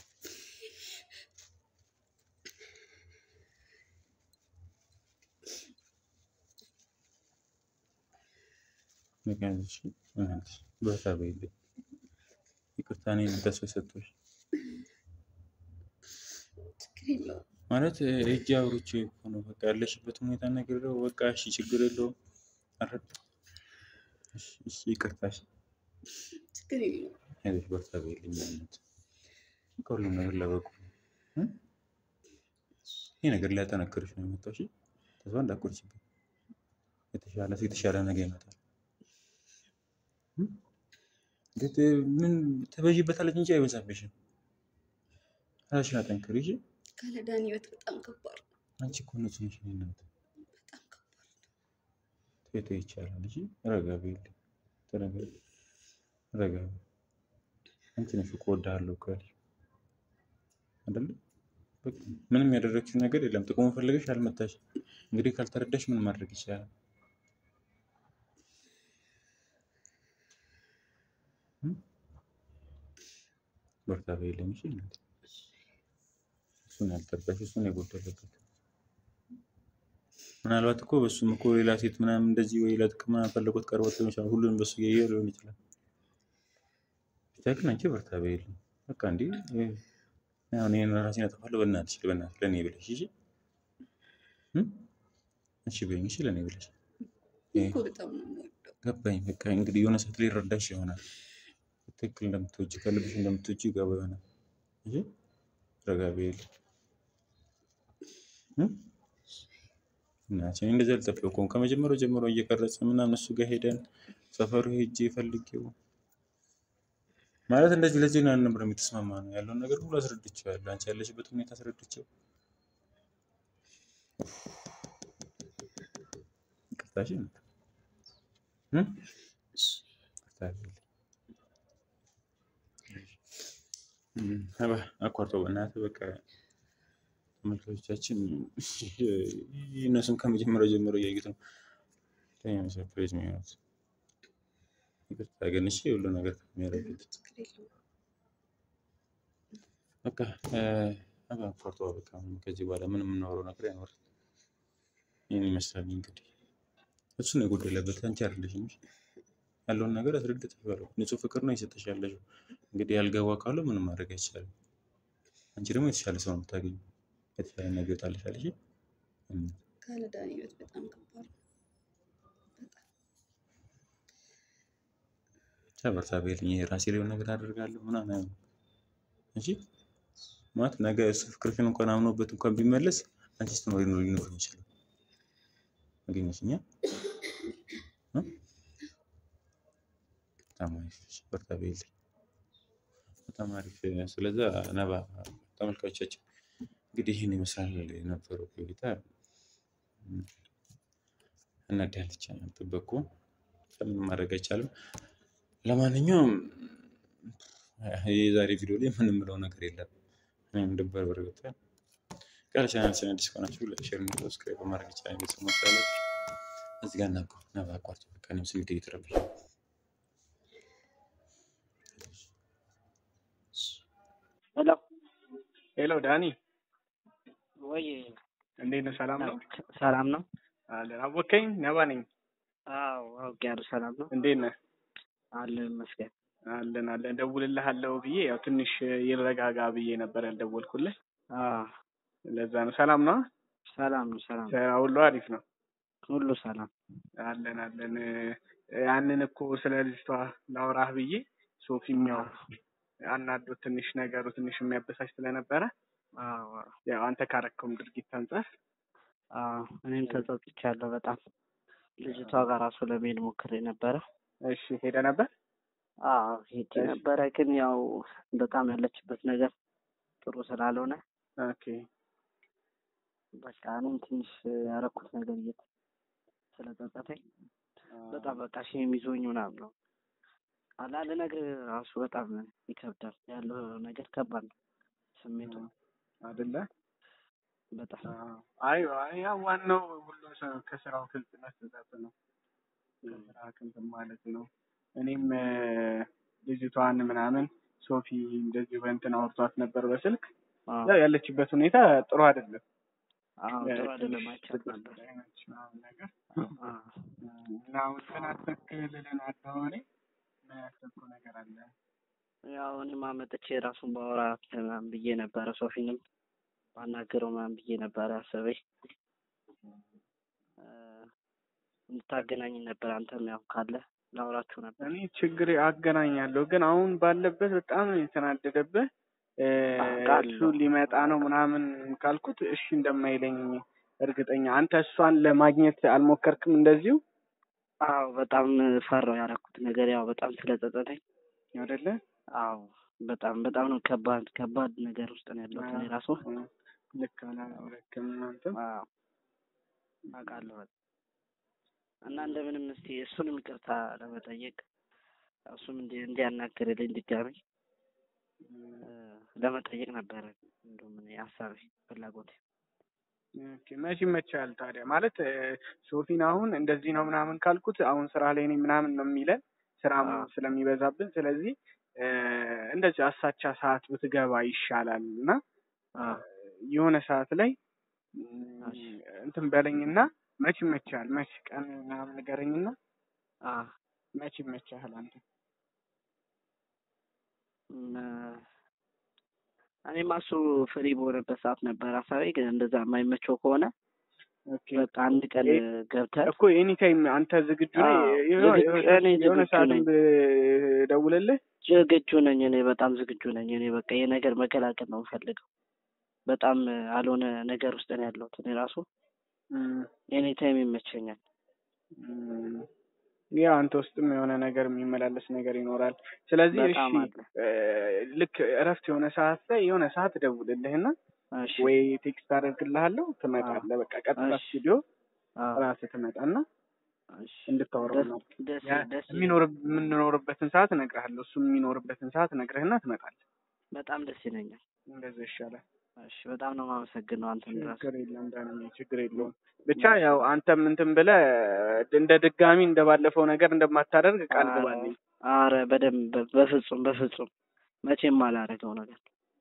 በቃ እሺ፣ በእናትሽ በርታ በይልኝ። ይቅርታ እኔ ነኝ ተስፋ ሰጥቶሽ ችግር የለውም። ማለት እጅ አውርቼ እኮ ነው በቃ ያለሽበት ሁኔታ ነግሬው በቃ እሺ ችግር የለውም አረዳ እሺ እሺ ይቅርታ እሺ ችግር የለውም። አይዞሽ በርታ በይልኝ አይነት ከሁሉም ነገር ለበቁ እ? ይህ ነገር ሊያጠነክርሽ ነው የመጣው እሺ ተስፋ እንዳትቆርጪብኝ የተሻለ የተሻለ ነገር ይመጣል እ? ግን ምን ትበዥበታለች እንጂ አይበዛብሽም ራስሽን አጠንክሪ እሺ ካለ ዳኒ ህይወት በጣም ከባድ ነው። አንቺ እኮ ንጹህ ነሽ የእኔ እናት በጣም ከባድ ነው። ቴቴ ይቻላል እሺ ረጋ በይልኝ ተረጋጊ ረጋ በይ አንቺ ነሽ እኮ እወድሃለሁ እኮ ያልሽው አይደለ በቃ ምንም ያደረግሽው ነገር የለም ጥቅሙን ፈልገሽ አልመታሽ እንግዲህ ካልተረዳሽ ምን ማድረግ ይቻላል እ? በርታ በይልኝ እሺ እናቴ እሱን ያልተረዳሽ እሱን የጎደለበት ምናልባት እኮ በሱም እኮ ሌላ ሴት ምናምን እንደዚህ ወይ ለጥቅም ምናምን ፈለጎት ቀርቦት ሊሆን ይችላል። ሁሉንም በሱ እያየ ሊሆን ይችላል። ብቻ ግን አንቺ በርታ በይልኝ በቃ እንዲ አሁን ይህን ራሴን አጠፋለሁ። በእናትሽ በእናትሽ ለእኔ ብለሽ እሺ እ? እሺ በይኝ እሺ ለእኔ ብለሽ እኔ እኮ በጣም ነው የምወደው። ገባኝ። በቃ እንግዲህ የሆነ ሰዓት ላይ ይረዳሽ ይሆናል። ትክክል እንደምትወጂ ከልብሽ እንደምትወጂ ይገባ ይሆናል። እሺ ረጋ በይልኝ እ? እናቴ እኔ እንደዚህ አልጠበቅኩም። ከመጀመሪያው ጀምሮ እየቀረጸ ምናምን እሱ ጋር ሄደን ሰፈሩ ሄጄ ፈልጌው ማለት እንደዚህ ለዚህ ነው አልነበረም የተስማማ ነው ያለውን ነገር ሁሉ አስረድቼዋለሁ። አንቺ ያለሽበት ሁኔታ አስረድቼው ይቅርታ እሺ እናት እ? ይቅርታ አድርጊልኝ። እ፣ አባ አቋርጠው በእናትህ በቃ ተመልካቾቻችን እነሱም ከመጀመሪያው ጀምሮ እያዩት ነው። ለእኛ ነው ሰርፕራይዝ የሚሆኑት። ይቅርታ ግን እሺ ሁሉ ነገር ከሚያደርጉት ችግር የለውም። በቃ አባ አቋርጦ በቃ አሁን ከዚህ በኋላ ምንም የምናወራው ነገር አይኖርም። ይህን ይመስላል እንግዲህ እሱ ነው የጎደለበት፣ አንቺ አይደለሽም። እሺ? ያለውን ነገር አስረድተሽዋለሁ። ንጹህ ፍቅር ነው የሰጠሽ ያለሽው። እንግዲህ ያልገባ ካለው ምንም ማድረግ አይቻልም። አንቺ ደግሞ የተሻለ ሰው ነው የምታገኘው። የተሻለ ነገር ይወጣልሻል። እሺ? እም፣ ካለ ዳኒ ህይወት በጣም ከባድ ነው። በጣም ብቻ በርታ በይልኝ። ይሄ ራሴ ላይ የሆነ ነገር አደርጋለሁ ምናምን አይሆንም። እሺ? ማለት ነገ እሱ ፍቅርሽን እንኳን አምኖበት እንኳን ቢመለስ አንቺ ስትኖሪ ነው ሊኖር ይችላል። አገኘሽኛ? እ? በጣም አሪፍ እሺ፣ በርታ በይልኝ። በጣም አሪፍ። ስለዛ ነባ ተመልካቾቻችን እንግዲህ ይህን ይመስላል የነበረው ቆይታ። እናዳለች ጥበቁ ምንም ማድረግ አይቻልም። ለማንኛውም የዛሬ ቪዲዮ ላይ ምንም ምለው ነገር የለም። እኔም ድንበር በርግጠን ቃል ቻናላችን አዲስ ከሆናችሁ ሼር እና ሰብስክራይብ በማድረግ ቻናል ቤተሰቦች አላችሁ። እዚህ ጋር እናቆ ነባ አቋርጭ በቃ እኔም ስሜት እየተረበሸ ነው። ሄሎ ሄሎ ዳኒ፣ ወይ እንዴት ነህ? ሰላም ነው? ሰላም ነው? አለን። አወከኝ? ነባ ነኝ። አዎ አውቄያለሁ። ሰላም ነው? እንዴት ነህ? አለን ይመስገን። አለን አለን ደውልልሃለሁ ብዬ ያው ትንሽ ይረጋጋ ብዬ ነበር ያልደወልኩልህ። አዎ ለዛ ነው። ሰላም ነው? ሰላም ነው፣ ሰላም ስራ ሁሉ አሪፍ ነው? ሁሉ ሰላም። አለን አለን። ያንን እኮ ስለ ልጅቷ ላውራህ ብዬ ሶፊም ያው አናዶት ትንሽ ነገሩ ትንሽ የሚያበሳጭ ስለነበረ አዎ ያው አንተ ካረከውም ድርጊት አንጻር አዎ እኔም ተጸጽቻለሁ በጣም ልጅቷ ጋር ራሱ ለመሄድ ሞክሬ ነበረ። እሺ ሄደ ነበር? አዎ ሄጄ ነበረ፣ ግን ያው በጣም ያለችበት ነገር ጥሩ ስላልሆነ ኦኬ በቃ እኔም ትንሽ ያረኩት ነገር እየት ስለጸጸተኝ በጣም በቃ ሼም ይዞኝ ምናምን ነው አላ ልነግርህ ራሱ በጣም ይከብዳል። ያለው ነገር ከባድ ነው ስሜቱ አይደለ? በጣም አይ አይ ያው ዋናው ሁሉም ሰው ከስራው ግልጽ መሰጠት ነው። ከስራ ክንትን ማለት ነው። እኔም እ፣ ልጅቷን ምናምን ሶፊ እንደዚህ በእንትን አውርቷት ነበር በስልክ አዎ ያው ያለችበት ሁኔታ ጥሩ አይደለም። አዎ ጥሩ አይደለም ትንሽ አይቻት ድብርት ነበር። ላይ ነች ምናምን ነገር አዎ እና አሁን ምን አሰብክ ልልህ ነው አደዋወሌ ምን ያሰብከው ነገር አለ? ያው እኔም አመጥቼ ራሱን ባወራት ምናምን ብዬ ነበረ ሶፊንም ባናገረው ምናምን ብዬ ነበረ አሰበኝ እ፣ እንድታገናኝ ነበር አንተም ያው ካለ ላውራችሁ ነበር። እኔ ችግር አገናኛለሁ ግን አሁን ባለበት በጣም ነው የተናደደብህ። እ፣ አውቃለሁ። እሱ ሊመጣ ነው ምናምን ካልኩት እሺ እንደማይለኝ እርግጠኛ። አንተ እሷን ለማግኘት አልሞከርክም እንደዚሁ አዎ በጣም ፈራው ያደረኩት ነገር ያው በጣም ስለጸጸተኝ አይደለ? አዎ በጣም በጣም ነው ከባድ ከባድ ነገር ውስጥ ነው ያለሁት እኔ ራሱ እ፣ ልክ አላደረክም አንተም። አዎ አውቃለሁ በጣም እና እንደምንም እስቲ እሱንም ይቅርታ ለመጠየቅ እሱም እንዲ እንዲያናግርልኝ ድጋሚ እ፣ ለመጠየቅ ነበረ እንደውም እኔ ሀሳቤ ፍላጎቴ ኦኬ፣ መቼ ይመችሃል ታዲያ? ማለት እ፣ ሶፊን አሁን እንደዚህ ነው ምናምን ካልኩት አሁን ስራ ላይ ነኝ ምናምን ነው የሚለን ስራም አዎ። ስለሚበዛብን፣ ስለዚህ እ፣ እንደዚህ አሳቻ ሰዓት ብትገባ ይሻላል እና አዎ የሆነ ሰዓት ላይ ም፣ እሺ። እንትን በለኝና መች ይመችሃል? መች ቀን ምናምን ንገረኝና አዎ መች ይመችሃል አንተ? እም፣ እኔማ እሱ ፍሪ በሆነበት ሰዓት ነበር ሀሳቤ። ግን እንደዛ የማይመቸው ከሆነ ኦኬ በቃ አንድ ቀን ኤ- ገብተህ እኮ ኤኒ ታይም አንተ ዝግጁ ነህ? አዎ፣ የሆነ- ዝግጁ- እኔ የሆነ ዝግጁ ሰዓትም ነኝ። ብደውልልህ ዝግጁ ነኝ እኔ በጣም ዝግጁ ነኝ። እኔ በቃ ይሄ ነገር መቀላቀል ነው የምፈልገው። በጣም አልሆነ ነገር ውስጥ ነው ያለሁት እኔ ራሱ ም፣ ኤኒ ታይም ይመቸኛል። ም፣ ያው አንተ ውስጥም የሆነ ነገር የሚመላለስ ነገር ይኖራል። ስለዚህ እሺ በጣም አለ። እ፣ ልክ እረፍት የሆነ ሰዓት ላይ የሆነ ሰዓት እደውልልህና እሺ ወይ ቴክስት አደርግልሃለሁ ትመጣለህ። በቃ ቀጥታ እሺ። ስቱዲዮ አዎ፣ ራስህ ትመጣና እሺ። እንድታወራው ደስ ነው። ደስ ያ ደስ የሚኖር የምንኖርበትን ሰዓት እነግርሃለሁ። እሱ የሚኖርበትን ሰዓት እነግርህና ትመጣለህ። በጣም ደስ ይለኛል። እንደዛ ይሻላል። እሺ በጣም ነው የማመሰግነው አንተን ራሱ ችግር የለም ዳንዬ፣ ችግር የለውም። ብቻ ያው አንተም እንትን ብለህ እንደ ድጋሚ እንደ ባለፈው ነገር እንደማታደርግ ቃል ግባልኝ። አረ በደንብ በፍጹም በፍጹም መቼም አላደርገው ነገር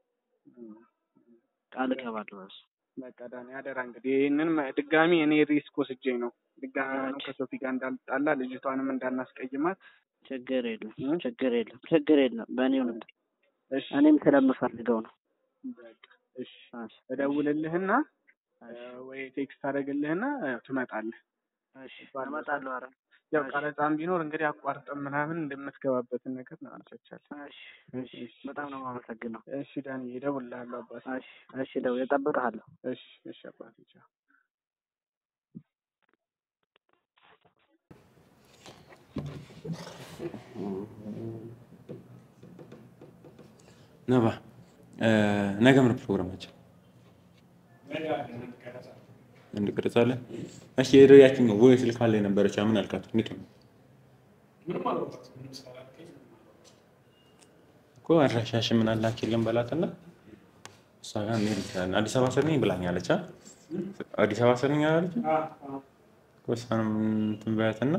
ቃል እገባለሁ። እሱ በቃ ዳኒ አደራ እንግዲህ ይህንን መ- ድጋሚ እኔ ሪስክ ወስጄ ነው ድጋሚ አሁንም ኦኬ። ከሶፊ ጋር እንዳልጣላ ልጅቷንም እንዳናስቀይማት። ችግር የለም እ? ችግር የለም ችግር የለም። በእኔው ልምድ እሺ እኔም ስለምፈልገው ነው። በቃ እሺ እሺ እደውልልህና እ፣ ወይ ቴክስት አደርግልህና ያው ትመጣለህ። እሺ እመጣለሁ። አረ ያው እሺ። ቀረጻም ቢኖር እንግዲህ አቋርጠን ምናምን እንደምትገባበትን ነገር እናመቻቻለን። እሺ እሺ በጣም ነው የማመሰግነው። እሺ ዳኒ እደውልልሃለሁ አባቴ። እሺ እሺ ደው እጠብቅሃለሁ። እሺ እሺ አባቴ ቻው። ነባ እ፣ ነገ ምን ፕሮግራማችን እንቀረጻለን? እሺ የሄደው ያችን ነው ወይ ስልክ አለ የነበረች ምን አልካት? እንዴት ነው እኮ አድራሻሽ ምን አላኪልን በላትና እሷ ጋር እንሄድ እንችላለን። አዲስ አበባ ስር ነኝ ብላኛለች። አ? አዲስ አበባ ስር ነኝ አላለች? እኮ እሷንም እንትን በያትና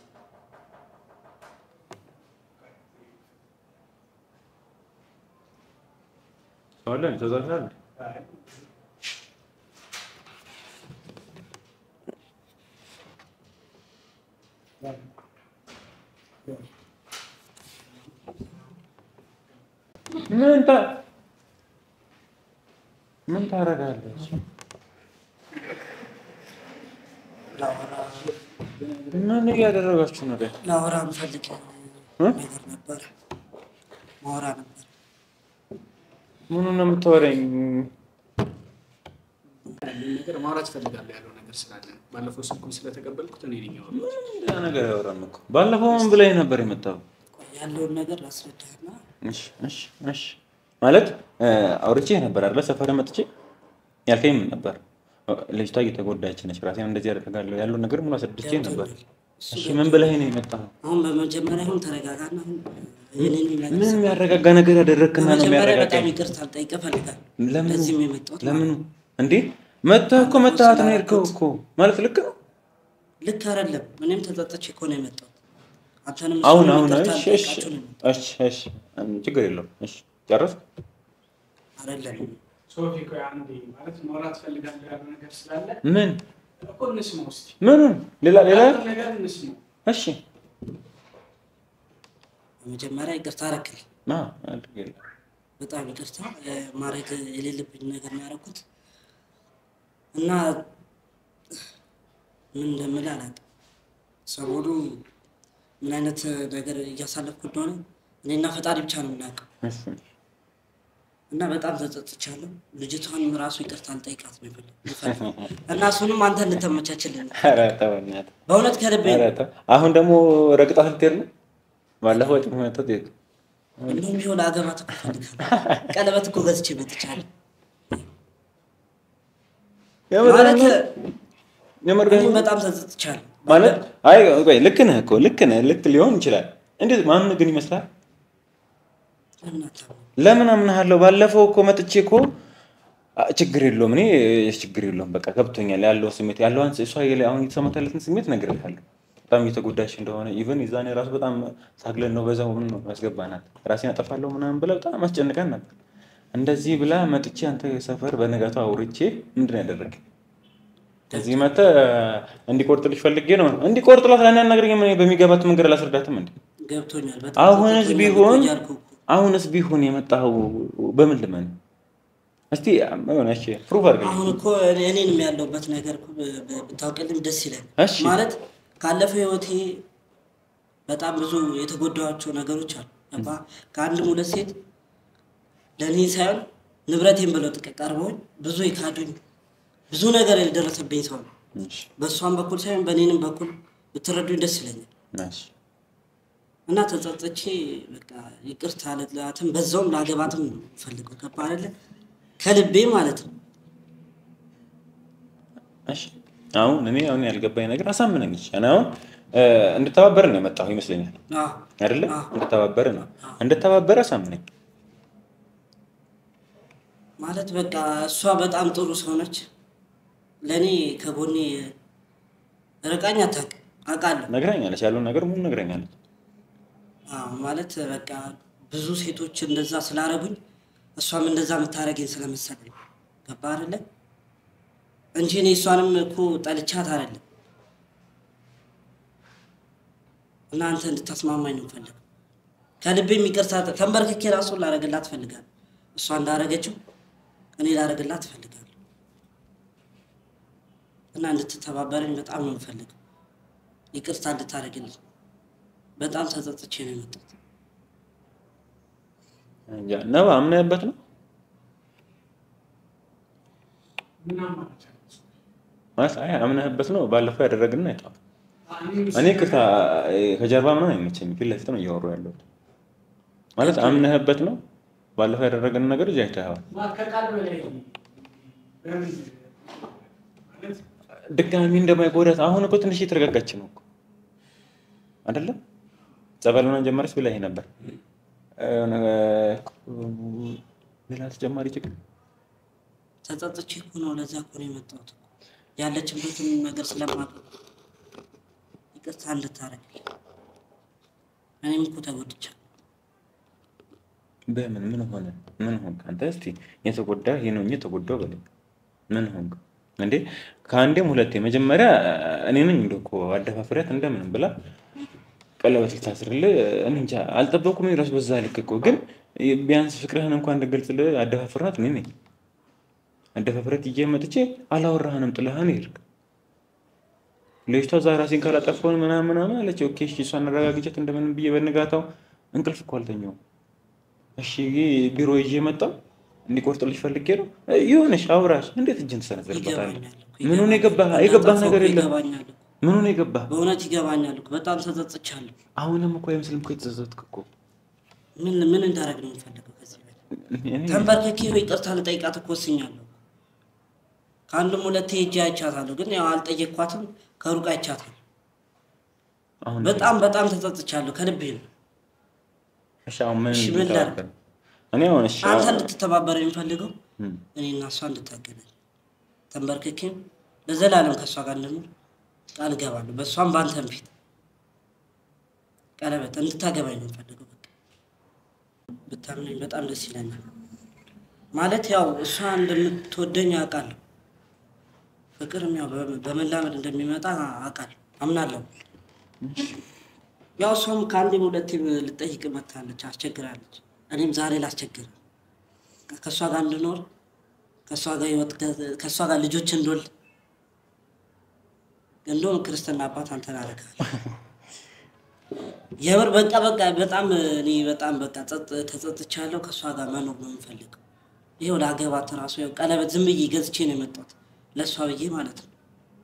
ሰው አለ ተዛዛለ ምን ታ ምን ታደርጋለች? ላወራ ምን እያደረጋችሁ ነው? ግን ላወራ የምፈልግ እ? ነገር ነበር ማወራ ነበር። ምኑን ነው የምታወራኝ? ያለውን ነገር ማውራት እፈልጋለሁ ያለው ነገር ስላለ ነው። ባለፈው ስልኩን ስለተቀበልኩት እኔ ነኝ ያወራሁት። ሌላ ነገር ያወራን እኮ ባለፈው ምን ብላኝ ነበር የመጣው? ቆይ ያለውን ነገር ላስረዳህና እሺ እሺ እሺ ማለት እ፣ አውርቼ ነበር አይደለ? ሰፈር መጥቼ ያልከኝ ምን ነበር? ልጅቷ እየተጎዳች ነች፣ ራሴን እንደዚህ ያደርጋለሁ ያለውን ነገር ሙሉ አስረድቼ ነበር። እሺ ምን ብለህ ነው የመጣው? አሁን በመጀመሪያ አሁን ተረጋጋና አሁን ይህንን ነገር ምን የሚያረጋጋ ነገር ያደረግክና ነው በመጀመሪያ በጣም የሚያረጋጋኝ? ይቅርታ ልጠይቅህ እፈልጋለሁ። ለምኑ ለዚህም የመጣሁት ለምኑ እንዴ መተህ እኮ መተሃት ነው የሄድከው እኮ ማለት ልክ ነው። ልክ አይደለም። እኔም ተጸጽቼ እኮ ነው የመጣሁት። አንተንም አሁን እሱንም አሁን ይቅርታ እሺ እሺ ልጠይቃችሁ ነው የመጣሁት። እሺ እሺ ችግር የለውም። እሺ ጨረስክ? አይደለም ሶፊ ቆይ አንዴ ማለት ማውራት እፈልጋለሁ ያለው ነገር ስላለ ምን እኮ እንስማው እስኪ። ምኑን ሌላ ሌላ ያለው ነገር እንስማው። እሺ በመጀመሪያ ይቅርታ አደረክልኝ። ማ አድርግ የለ በጣም ይቅርታ እ፣ ማድረግ የሌለብኝ ነገር ነው ያደረኩት እና ምን እንደምልህ አላውቅም። ሰሞኑ ምን አይነት ነገር እያሳለፍኩ እንደሆነ እኔና ፈጣሪ ብቻ ነው የምናውቀው እሺ እና በጣም ተጸጽቻለሁ። ልጅቷን ራሱ ይቅርታ ልጠይቃት ነው የፈለግ- የፈለግኩት እና እሱንም አንተ እንድተመቻችልን ነው። ኧረ ተው በእናትህ በእውነት ከልቤ ኧረ ተው። አሁን ደግሞ ረግጣት ልትሄድ ነው? ባለፈው ወጪ መተት ሄድ እንደውም ቢሆን አገባት እኮ እፈልጋለሁ። ቀለበት እኮ ገዝቼ መጥቻለሁ ማለት እኔም በጣም ተጸጽቻለሁ። ማለት አይ ቆይ ልክ ነህ እኮ ልክ ነህ ልክ ሊሆን ይችላል። እንዴት ማምን ግን ይመስላል? ለምን አታምነው? ለምን አምናሃለሁ? ባለፈው እኮ መጥቼ እኮ አ፣ ችግር የለውም እኔ ችግር የለውም በቃ ገብቶኛል ያለው ስሜት ያለው አንስ እሷ የለ- አሁን የተሰማት ያለትን ስሜት እነግርልሃለሁ። በጣም እየተጎዳች እንደሆነ ኢቨን የዛኔ ራሱ በጣም ታግለን ነው በዛው ምን ነው ያስገባናት ራሴን አጠፋለሁ ምናምን ብላ በጣም አስጨንቀን ነበር። እንደዚህ ብላ መጥቼ አንተ ሰፈር በነጋቱ አውርቼ ምንድን ነው ያደረግ እዚህ መተህ እንዲቆርጥልሽ ፈልጌ ነው እንዲቆርጥላት ለእኔ አናግረኝም። እኔ በሚገባት መንገድ አላስረዳትም እንዴ ገብቶኛል። በጣም አሁንስ ተጸጽቶኛል ቢሆን እኮ እያልኩህ እኮ። አሁንስ ቢሆን የመጣኸው በምን ልመን? እስቲ ሆነ እሺ ፕሩቭ አድርገኝ። አሁን እኮ እኔ- እኔንም ያለሁበት ነገር እኮ ብ- ብ- ብታውቅልኝ ደስ ይላል። እሺ ማለት ካለፈው ህይወቴ በጣም ብዙ የተጎዳኋቸው ነገሮች አሉ። ገባህ? ከአንድም ሁለት ሴት ለእኔ ሳይሆን ንብረቴን ብለው ጥቀ ቀርበውኝ ብዙ የካዱኝ ብዙ ነገር የደረሰብኝ ሰው ነው። እሺ በእሷም በኩል ሳይሆን በእኔንም በኩል ብትረዱኝ ደስ ይለኛል። እሺ እና ተጸጽቼ በቃ ይቅርታ ልላትም በዛውም ላገባትም ነው ፈልገው ገባ አይደለ ከልቤ ማለት ነው። እሺ አሁን እኔ አሁን ያልገባኝ ነገር አሳምነኝ። እሺ እኔ አሁን እ፣ እንድተባበር ነው የመጣሁ ይመስለኛል አዎ አይደለ? አዎ። እንድተባበር ነው እንድተባበር አሳምነኝ። ማለት በቃ እሷ በጣም ጥሩ ሰው ነች። ለእኔ ከጎኔ ርቃኝ አታውቅም፣ አውቃለሁ። ነግራኛለች፣ ያለውን ነገር ሙሉ ነግራኛለች። አዎ ማለት በቃ ብዙ ሴቶች እንደዛ ስላረጉኝ እሷም እንደዛ የምታደርገኝ ስለመሰለኝ ገባ አይደለ እንጂ እኔ እሷንም እኮ ጠልቻት አይደለም። እና አንተ እንድታስማማኝ ነው ፈልግ ከልቤ የሚቅርታ ተንበርክኬ ራሱ ላረግላት ፈልጋለሁ። እሷ እንዳረገችው እኔ ላረግላት ፈልጋለሁ። እና እንድትተባበረኝ በጣም ነው የምፈልገው። ይቅርታ እንድታደርግልኝ በጣም ተጸጽቼ ነው የመጣሁት። እንጃ ነባ አምነህበት ነው ምን አማራጭ አለ? ማለት አይ አምነህበት ነው። ባለፈው ያደረግን አይተዋል። እኔ እኔ ቅርታ ከጀርባ ምናምን አይመቸኝም። ፊት ለፊት ነው እያወሩ ያለሁት። ማለት አምነህበት ነው። ባለፈው ያደረግን ነገር እዚህ አይተኸዋል። ማ- ከቃል በላይ በምን ማለት ድጋሚ እንደማይጎዳት አሁን እኮ ትንሽ እየተረጋጋች ነው እኮ አይደለም። ጸበል ምናምን ጀመረች ብለህ ነበር። የሆነ ሌላ ተጨማሪ ችግር ተጸጽቼ እኮ ነው ለዛ እኮ ነው የመጣሁት እኮ ያለችበትን ነገር ስለማውቅ ይቅርታ እንድታረግልኝ እኔም እኮ ተጎድቻለሁ። በምን ምን ሆነ? ምን ሆንክ አንተ? እስቲ የተጎዳ ይሄ ነው እንጂ የተጎዳው በለኝ። ምን ሆንክ እንዴ? ከአንዴም ሁለቴ መጀመሪያ እኔ ነኝ እንደው እኮ አደፋፍሪያት እንደምንም ብላ ቀለበት ልታስርልህ እኔ እንጃ አልጠበኩም። እራሱ በዛ ልክ እኮ ግን ቢያንስ ፍቅርህን እንኳን እንድገልጽልህ አደፋፍርሃት እኔ ነኝ። አደፋፍረት ይዤ መጥቼ አላወራህንም ጥለህን ሄድክ። ልጅቷ እዛ ራሴን ካላጠፋሁን ምናምን ምናምን አለች። ኦኬ እሺ፣ እሷን አረጋግጫት እንደምንም ብዬ በንጋታው እንቅልፍ እኮ አልተኛውም። እሺ ቢሮ ይዤ መጣሁ። እንዲቆርጥልሽ ፈልጌ ነው። ይሁንሽ፣ አውራሽ እንዴት እጅን ትሰነዝርበታለህ? ይገባኛል እኮ፣ ምኑን የገባህ ይገባኛል። የገባህ እንዳጠፋሁ ነገር የለም። ይገባኛል እኮ። ምኑን የገባህ በእውነት ይገባኛል እኮ። በጣም ተጸጽቻለሁ። አሁንም እኮ አይመስልም እኮ የተጸጸትክ እኮ ምን ምን እንዳደረግ ነው የምፈልገው ከዚህ በላይ? እኔ- ተንበርክኬ ይቅርታ ልጠይቃት እኮ ወስኛለሁ። ከአንድም ሁለቴ ሄጄ አይቻታለሁ፣ ግን ያው አልጠየቅኳትም። ከሩቅ አይቻታለሁ። አሁን በጣም በጣም ተጸጽቻለሁ። ከልቤ ነው። እሺ፣ አሁን ምን እሺ፣ ምን ላድርግ? እንድታደርግ? እኔ አሁን እሺ አንተ አሁን- እንድትተባበር የሚፈልገው እም፣ እኔ እና እሷ እንድታገናኝ ተንበርክኬም ለዘላለም ከእሷ ጋር እንደምል ቃል እገባለሁ። በእሷም በአንተም ፊት ቀለበት እንድታገባኝ ነው የምፈልገው። በቃ ብታምነኝ በጣም ደስ ይለኛል። ማለት ያው እሷ እንደምትወደኝ አውቃለሁ። ፍቅርም ያው በ- በመላመድ እንደሚመጣ አውቃለሁ፣ አምናለሁ። ያው እሷም ከአንዴም ሁለቴ ልጠይቅ መታለች፣ አስቸግራለች። እኔም ዛሬ ላስቸግር ከእሷ ጋር እንድኖር ከእሷ ጋር ህይወት ከእሷ ጋር ልጆች እንድወልድ እንደውም ክርስትና አባት አንተን አደርግሃለሁ። የምር በቃ በቃ በጣም እኔ በጣም በቃ ጸጥ- ተጸጽቻለሁ። ከእሷ ጋር መኖር ነው የምፈልገው። ይኸው ለአገባት ራሱ ያው ቀለበት ዝም ብዬ ገዝቼ ነው የመጣሁት ለእሷ ብዬ ማለት ነው።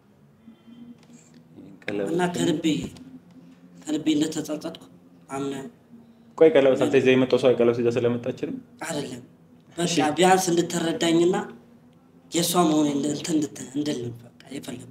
ቀለበት እና ከልቤ ከልቤ እንደተጸጸጥኩ አምነህ ቆይ ቀለበት አንተ ይዘህ የመጣው ሰው ቀለበት ይዘህ ስለመጣች ነው? አይደለም በቃ ቢያንስ እንድትረዳኝና የእሷ መሆን እንትን እንድት- እንድል ነው በቃ የፈለግኩት።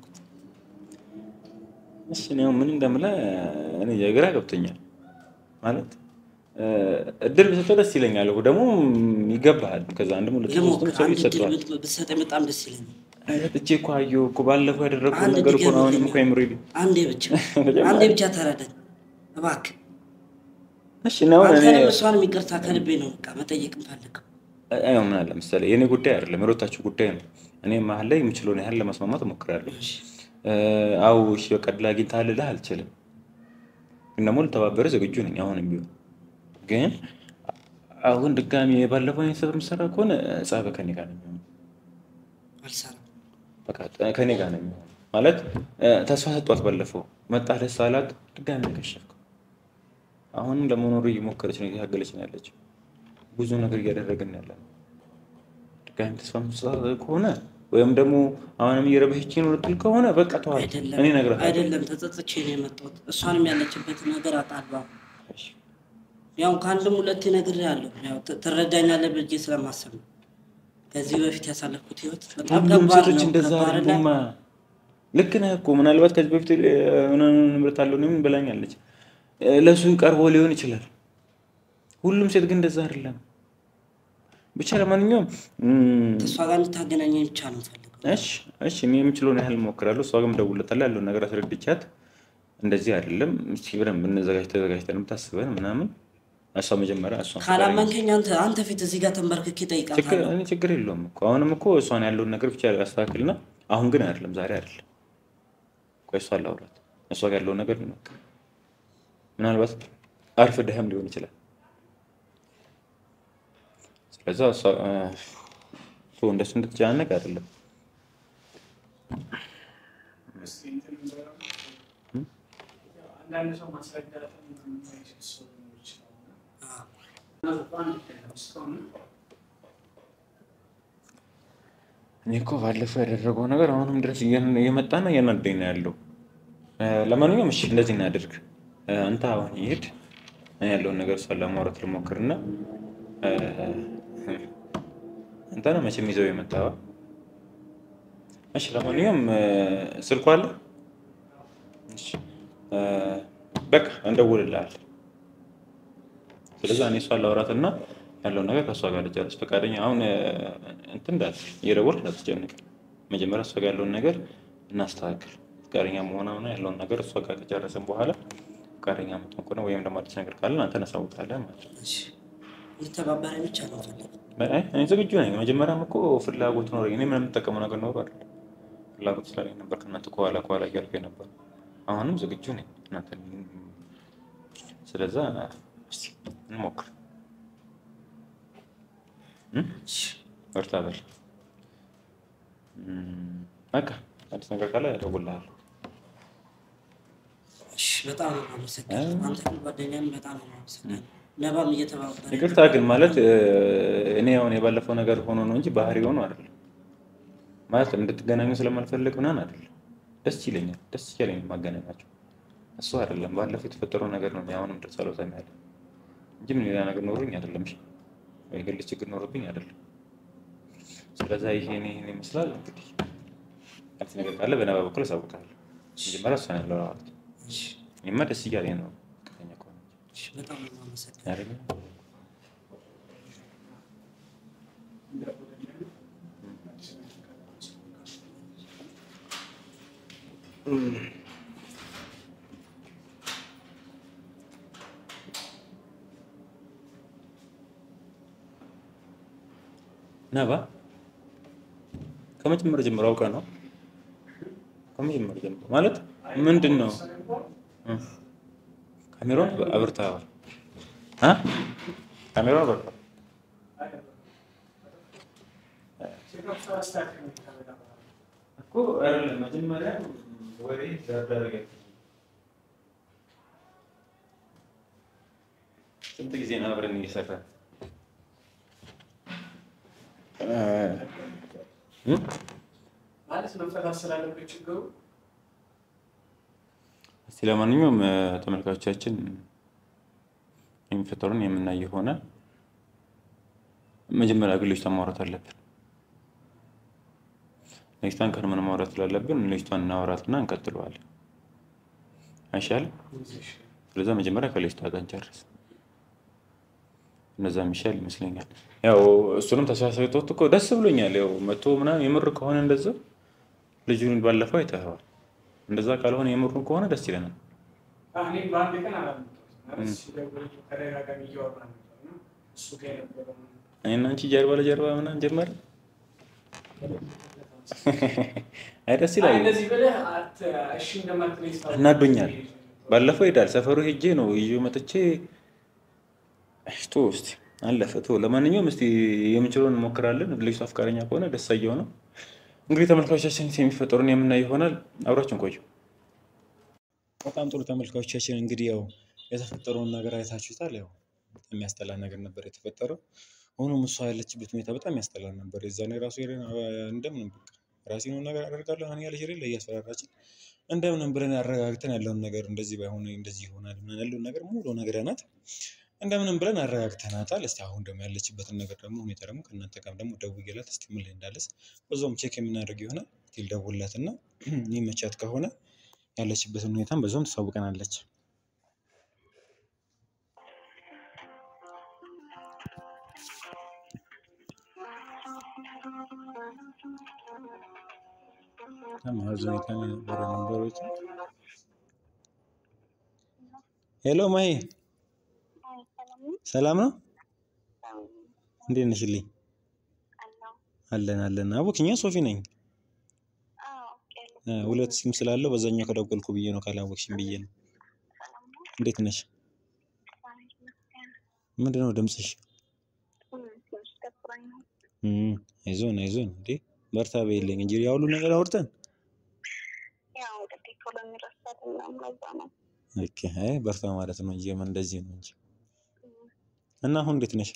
እሺ እኔ አሁን ምን እንደምልህ እኔ የግራ ገብቶኛል ማለት እ፣ እድል ብሰጠው ደስ ይለኛል እኮ ደግሞ ይገባሃል። ከዛ አንድም ሁለት ሶስትም ልሞክር ሰው አንድ ይሰጠዋል። እድል ብት- ብትሰጠኝ በጣም ደስ ይለኛል። አይነት እጄ እኮ አየሁ እኮ ባለፈው ያደረግኩት አንድ ነገር እኮ ነው። አሁንም ድገምልኝ። እኮ አይምሮ ይል አንዴ ብቻ አንዴ ብቻ ተረዳኝ እባክህ። እሺ ነው እኔ አንተንም እሷንም ይቅርታ ከልቤ ነው በቃ መጠየቅ የምፈልገው። አይ ምን አለ መሰለህ የእኔ ጉዳይ አይደለም የሮታችሁ ጉዳይ ነው። እኔ መሀል ላይ የምችለውን ያህል ለመስማማት እሞክራለሁ። እ፣ አዎ እሺ በቃ ድል አግኝተሃል ልልህ አልችልም፣ ግን ደግሞ ልተባበርህ ዝግጁ ነኝ አሁንም ቢሆን ግን አሁን ድጋሚ ባለፈው አይነት ስህተት የምትሰራ ከሆነ ጸብህ ከኔ ጋር ነው የሚሆነው። አልሰራም። በቃ ከኔ ጋር ነው የሚሆነው ማለት እ፣ ተስፋ ሰጧት። ባለፈው መጣ ደስ አላት፣ ድጋሚ ከሸፍከው። አሁንም ለመኖሩ እየሞከረች ነው፣ እየታገለች ነው ያለችው። ብዙ ነገር እያደረግን ያለ ነው። ድጋሚ ተስፋ መስጠት ከሆነ ወይም ደግሞ አሁንም እየረበሸችኝ ነው ልትል ከሆነ በቃ ተዋት። አይደለም እኔ እነግራታለሁ። አይደለም፣ ተጸጽቼ ነው የመጣሁት። እሷንም ያለችበትን ነገር አውቃለሁ። ያው ከአንድም ሁለቴ ነግሬሃለሁ። ያው ት- ትረዳኛለህ ብዬ ስለማሰብ ነው። ከዚህ በፊት ያሳለፍኩት ህይወት በጣም ሁሉም ከባድ ሴቶች ነው። እንደዛ ከባድ ላይ አይደሉማ። ልክ ነህ እኮ ምናልባት ከዚህ በፊት የሆነ ንብረት አለው ምን ብላኛለች። ለእሱ ቀርቦ ሊሆን ይችላል። ሁሉም ሴት ግን እንደዛ አይደለም። ብቻ ለማንኛውም እም፣ ከእሷ ጋር እንድታገናኘኝ ብቻ ነው የምፈልገው። እሺ እሺ እኔ የምችለውን ያህል እሞክራለሁ። እሷ ግን እደውልለታለሁ ያለውን ነገር አስረድቻት እንደዚህ አይደለም እስኪ ብለን ብንዘጋጅ ተዘጋጅተን ብታስበን ምናምን እሷ መጀመሪያ እሷ ካላመንከኝ አንተ አንተ ፊት እዚህ ጋር ተንበርክኬ ችግር እጠይቃታለሁ። እኔ ችግር የለውም እኮ አሁንም እኮ እሷን ያለውን ነገር ብቻ ያስተካክልና አሁን ግን አይደለም ዛሬ አይደለም ቆይ እሷን ላውራት እሷ ጋር ያለውን ነገር እንወቅ ምናልባት አርፍደህም ሊሆን ይችላል ስለዛ እሷ እ፣ ቶ እንደሱ እንድትጨናነቅ አይደለም አንዳንድ ሰው ማስረዳት የማይችል ሰው ሊኖር ይችላል። እኔ እኮ ባለፈው ያደረገው ነገር አሁንም ድረስ እየን- እየመጣና እያናደኝ ነው ያለው። እ፣ ለማንኛውም እሺ እንደዚህ እናድርግ። እ፣ አንተ አሁን ይሄድ እኔ ያለውን ነገር እሷን ለማውራት ልሞክርና እ፣ አንተ ነው መቼም ይዘው የመጣዋ። እሺ ለማንኛውም እ፣ ስልኳ አለ። እሺ እ፣ በቃ እንደውልልሃል። ስለዚህ እኔ እሷን ላውራትና ያለውን ነገር ከእሷ ጋር ልጨርስ። ፈቃደኛ አሁን እ፣ እንትን እንዳል እየደወልክ እንዳትጨነቅ። መጀመሪያ እሷ ጋር ያለውን ነገር እናስተካክል። ፈቃደኛ መሆን ሆነ ያለውን ነገር እሷ ጋር ከጨረስን በኋላ ፈቃደኛ የምትሆን ከሆነ ወይም ደግሞ አዲስ ነገር ካለን አንተ እናሳውቃለን ማለት ነው። እሺ፣ እንድተባበረኝ ብቻ ነው የምፈልገው። አይ፣ እኔ ዝግጁ ነኝ። መጀመሪያም እኮ ፍላጎት ኖረኝ እኔ ምንም የምጠቀመው ነገር ኖሮ አይደል ፍላጎት ስላለኝ ነበር ከእናንተ ከኋላ ከኋላ እያልኩኝ ነበር። አሁንም ዝግጁ ነኝ እናንተ ስለዛ እስኪ እንሞክር። እም? በርታ በል። እም፣ በቃ አዲስ ነገር ካለ እደውልልሃለሁ። እሺ፣ በጣም ነው የማመሰግነው። አንተም ጓደኛም በጣም ነው የማመሰግነው። ነባም እየተባበረ ይቅርታ ግን ማለት እ፣ እኔ አሁን የባለፈው ነገር ሆኖ ነው እንጂ ባህሪ ሆኖ አይደለም። ማለት እንድትገናኙ ስለማልፈልግ ምናምን አይደለም። ደስ ይለኛል፣ ደስ እያለኝ ነው ማገናኛቸው። እሱ አይደለም ባለፈው የተፈጠረው ነገር ነው። እኔ አሁንም ድረስ አልወጣም ያለ እንጂ ምን ሌላ ነገር ኖሮኝ አይደለም። እሺ ወይ ግል ችግር ኖሮብኝ አይደለም። ስለዛ ይሄን ይሄን ይመስላል እንግዲህ አዲስ ነገር ካለ በነባ በኩል አሳውቅሃለሁ። መጀመሪያ እሷን ያለው ማለት እሺ፣ እኔማ ደስ እያለኝ ነው ፍቅረኛ ከሆነ እሺ፣ በጣም ነው የማመሰግነው። አይደለ? ነባ ከመጀመሪያ ጀምሮ አውቀህ ነው? ከመጀመሪያ ጀምሮ ማለት ምንድን ነው? እ ካሜራውን አብርተኸዋል? እ ካሜራውን አብርተኸዋል? እኮ አይደለም መጀመሪያ ወሬ ዳረገ። ስንት ጊዜ ነው አብረን እየሰራን እ? ማለት መፈታት ስላለበት ችግሩ እስቲ ለማንኛውም እ፣ ተመልካቾቻችን የሚፈጠሩን የምናይ የሆነ መጀመሪያ ግን ልጅቷን ማውራት አለብን። ልጅቷን ቀድመን ማውራት ስላለብን ልጅቷን እናወራትና እንቀጥለዋለን። አይሻልም? ስለዛ መጀመሪያ ከልጅቷ ጋር እንጨርስ። እነዛ የሚሻል ይመስለኛል። ያው እሱንም ተስፋ ሰጥቶት እኮ ደስ ብሎኛል። ያው መቶ ምናምን የምር ከሆነ እንደዛ ልጁን ባለፈው አይተኸዋል። እንደዛ ካልሆነ የምሩ ከሆነ ደስ ይለናል። እኔ በአንድ ቀን አላመጣሁትም። ሲደውል ተደጋጋሚ እያወራ ነበር እና እሱ ጋር የነበረው እኔና አንቺ ጀርባ ለጀርባ ምናምን ጀመረ። አይ ደስ ይላል። እንደዚህ ብለህ አት- እሺ እንደማትለኝ ስታውቅ እናዶኛል። ባለፈው ሄዳል ሰፈሩ ሄጄ ነው ይዤ መጥቼ እሽቶ እስቲ አለፈ ቶ ለማንኛውም እስቲ የምንችለውን እንሞክራለን። ልጅቷ አፍቃረኛ ከሆነ ደስ አየው ነው እንግዲህ ተመልካቾቻችን የሚፈጠሩን የምናይ ይሆናል። አብራችን ቆዩ። በጣም ጥሩ ተመልካቾቻችን፣ እንግዲህ ያው የተፈጠረውን ነገር አይታችሁታል። ያው የሚያስጠላ ነገር ነበር የተፈጠረው። ሆኖም እሷ ያለችበት ሁኔታ በጣም ያስጠላ ነበር። የዛኔ ራሱ ሄደን አ- እንደምንም በቃ ራሴን ነገር አደርጋለሁ ሆን ያለች ሄደን እያስፈራራችን እንደምንም ብለን አረጋግተን ያለውን ነገር እንደዚህ ባይሆን እንደዚህ ይሆናል ምናምን ያለውን ነገር ሙሉ ነግረናት እንደምንም ብለን አረጋግተናታል። እስቲ አሁን ደግሞ ያለችበትን ነገር ደግሞ ሁኔታ ደግሞ ከእናንተ ጋር ደግሞ ደውዬላት እስቲ ምን ላይ እንዳለች በዛውም ቼክ የምናደርግ ይሆናል። ስቲል ደውላት እና ይመቻት ከሆነ ያለችበትን ሁኔታም በዛውም ትሳውቀናለች። ማዘኔታን የነበረ ነበሮች ሄሎ ማሂ ሰላም ነው? እንዴት ነሽልኝ? አለን አለን። አቦክኛ ሶፊ ነኝ። እ፣ ሁለት ሲም ስላለው በዛኛው ከደወልኩ ብዬ ነው ካላወቅሽኝ ብዬ ነው። እንዴት ነሽ? ምንድን ነው ድምፅሽ? እም፣ አይዞን አይዞን። እንዴ በርታ በይልኝ እንጂ ያ ሁሉ ነገር አውርተን ኦኬ። አይ በርታ ማለት ነው እንጂ የምን እንደዚህ ነው እንጂ እና አሁን እንዴት ነሽ?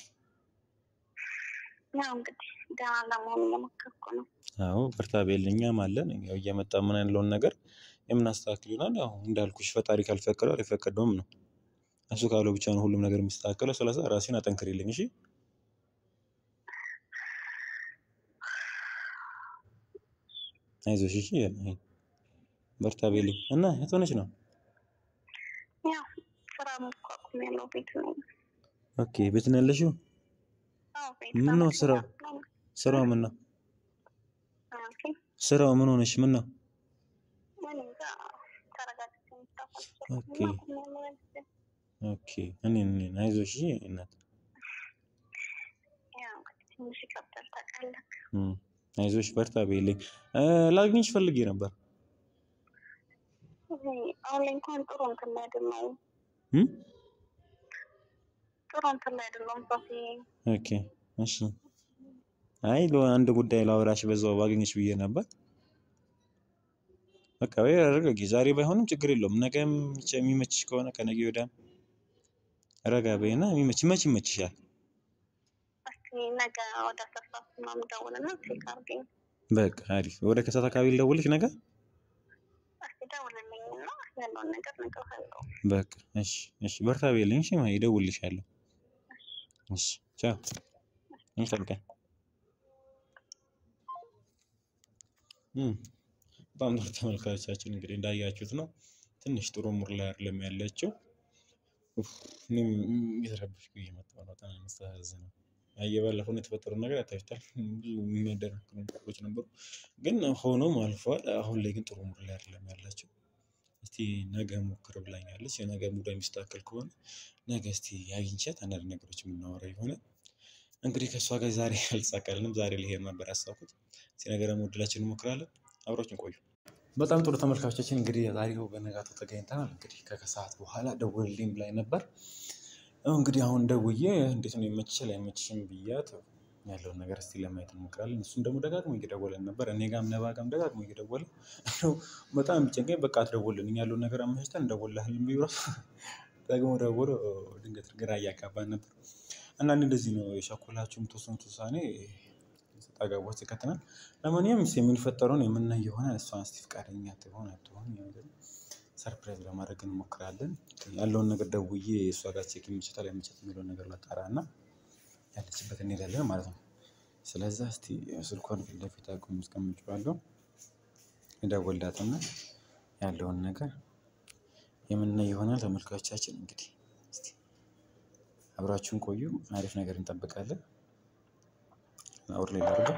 ያው እንግዲህ ደህና ለመሆን እየሞከርኩ ነው። አዎ በርታ በይልኝ። እኛም አለን ያው እየመጣ ምን ያለውን ነገር የምናስተካክል ይሆናል። ያው እንዳልኩሽ ፈጣሪ ካልፈቀደው አልፈቀደውም ነው። እሱ ካለው ብቻ ነው ሁሉም ነገር የሚስተካከለው። ስለዛ ራሴን አጠንክሪልኝ እሺ። አይዞሽ እሺ። አይ፣ በርታ በይልኝ እና የት ሆነች ነው? ያው ስራ መቋቁም ያለው ቤት ነው። ኦኬ ቤት ነው ያለሽው? አዎ ቤት ምን ነው ነው። ስራው? ስራው ምን ነው? ኦኬ ስራው ምን ሆነሽ? ምን ነው? ምን እንጃ ተረጋግቼ መስራት ኦኬ አልቻልኩም። አቁም ያለው ያልኩት ኦኬ። እኔ እኔ አይዞሽ እሺ እናት ያው እንግዲህ ትንሽ ይከብዳል ታውቃለህ። እም፣ አይዞሽ በርታ በይልኝ። እ፣ ላግኝሽ ፈልጌ ነበር። እዚህ አሁን ላይ እንኳን ጥሩ እንትን ላይ አይደለሁም። እም? ጥሩ እንትን ላይ አይደለሁም። ሶፊ ኦኬ እሺ። አይ ለአንድ ጉዳይ ላወራሽ በዛው ባገኘሽ ብዬ ነበር። በቃ ወይ አረጋጊ። ዛሬ ባይሆንም ችግር የለውም። ነገም የሚመችሽ ከሆነ ከነገ ወዲያም ረጋ በይና የሚመች መች ይመችሻል? እስኪ ነገ ወደ አስራ ሰዓት ምናምን ደውልና ቼክ አድርገኝ። በቃ አሪፍ። ወደ ከሰዓት አካባቢ ልደውልሽ ነገ። እስኪ ደውልልኝና ያለውን ነገር እነግርሃለሁ። በቃ እሺ፣ እሺ። በርታ በይልኝ። እሺ፣ ማይ እደውልልሻለሁ። እሺ፣ ቻው። እንጠብቀን። እም በጣም ጥሩ ተመልካቾቻችን እንግዲህ እንዳያችሁት ነው። ትንሽ ጥሩ ሙር ላይ አይደለም ያለችው። ኡፍ፣ እኔም እየተረበሽኩ እየመጣሁ ነው። በጣም የሚያሳዝነው የባለፈውን የተፈጠረው ነገር ያታችሁታል። ብዙ የሚያደናግሩ ነገሮች ነበሩ፣ ግን ሆኖም አልፏል። አሁን ላይ ግን ጥሩ ሙር ላይ አይደለም ያለችው። እስቲ ነገ ሞክር ብላኛለች። የነገ ሙዳ የሚስተካከል ከሆነ ነገ እስቲ አግኝቻት አንዳንድ ነገሮች የምናወራ ይሆናል። እንግዲህ ከእሷ ጋር ዛሬ አልተሳካልንም። ዛሬ ልሄድ ነበር ያሳኩት። እስቲ ነገ ደግሞ እድላችን እንሞክራለን። አብራችን ቆዩ። በጣም ጥሩ ተመልካቾቻችን እንግዲህ ዛሬው በነጋታው ተገኝተናል። እንግዲህ ከከሰዓት በኋላ ደውልልኝ ብላኝ ነበር። ያው እንግዲህ አሁን ደውዬ እንዴት ነው ይመችሻል አይመችሽም ብያት ያለውን ነገር እስቲ ለማየት እንሞክራለን። እሱም ደግሞ ደጋግሞ እየደወለን ነበር። እኔ ጋም ነባ ጋም ደጋግሞ እየደወለ እንደው በጣም ቢጨንቀኝ በቃ አትደውልልኝ ያለውን ነገር አመቻችተን እንደውልልሃለን ብዬ ራሱ ደግሞ ደውሎ ድንገት ግራ እያጋባን ነበር። አንዳንድ እንደዚህ ነው የቸኮላችሁ የምትወስኑት ውሳኔ ሰጣ ገባ ውስጥ ይከተናል። ለማንኛውም እስኪ የምንፈጠረውን የምናይ ይሆናል። እሷን እስቲ ፈቃደኛ ትሆን አትሆን ሰርፕራይዝ ለማድረግ እንሞክራለን። ያለውን ነገር ደውዬ እሷ ጋር ቼክ ይመችታል አይመችት የሚለውን ነገር ላጣራ እና ያለችበት እንሄዳለን ማለት ነው። ስለዛ እስቲ ስልኳን ፊት ለፊት አቁም አስቀምጬዋለሁ። እደውልላትና ያለውን ነገር የምናይ ይሆናል። ተመልካቾቻችን እንግዲህ እስቲ አብራችሁን ቆዩ። አሪፍ ነገር እንጠብቃለን። አውር ላይ ላድርገው።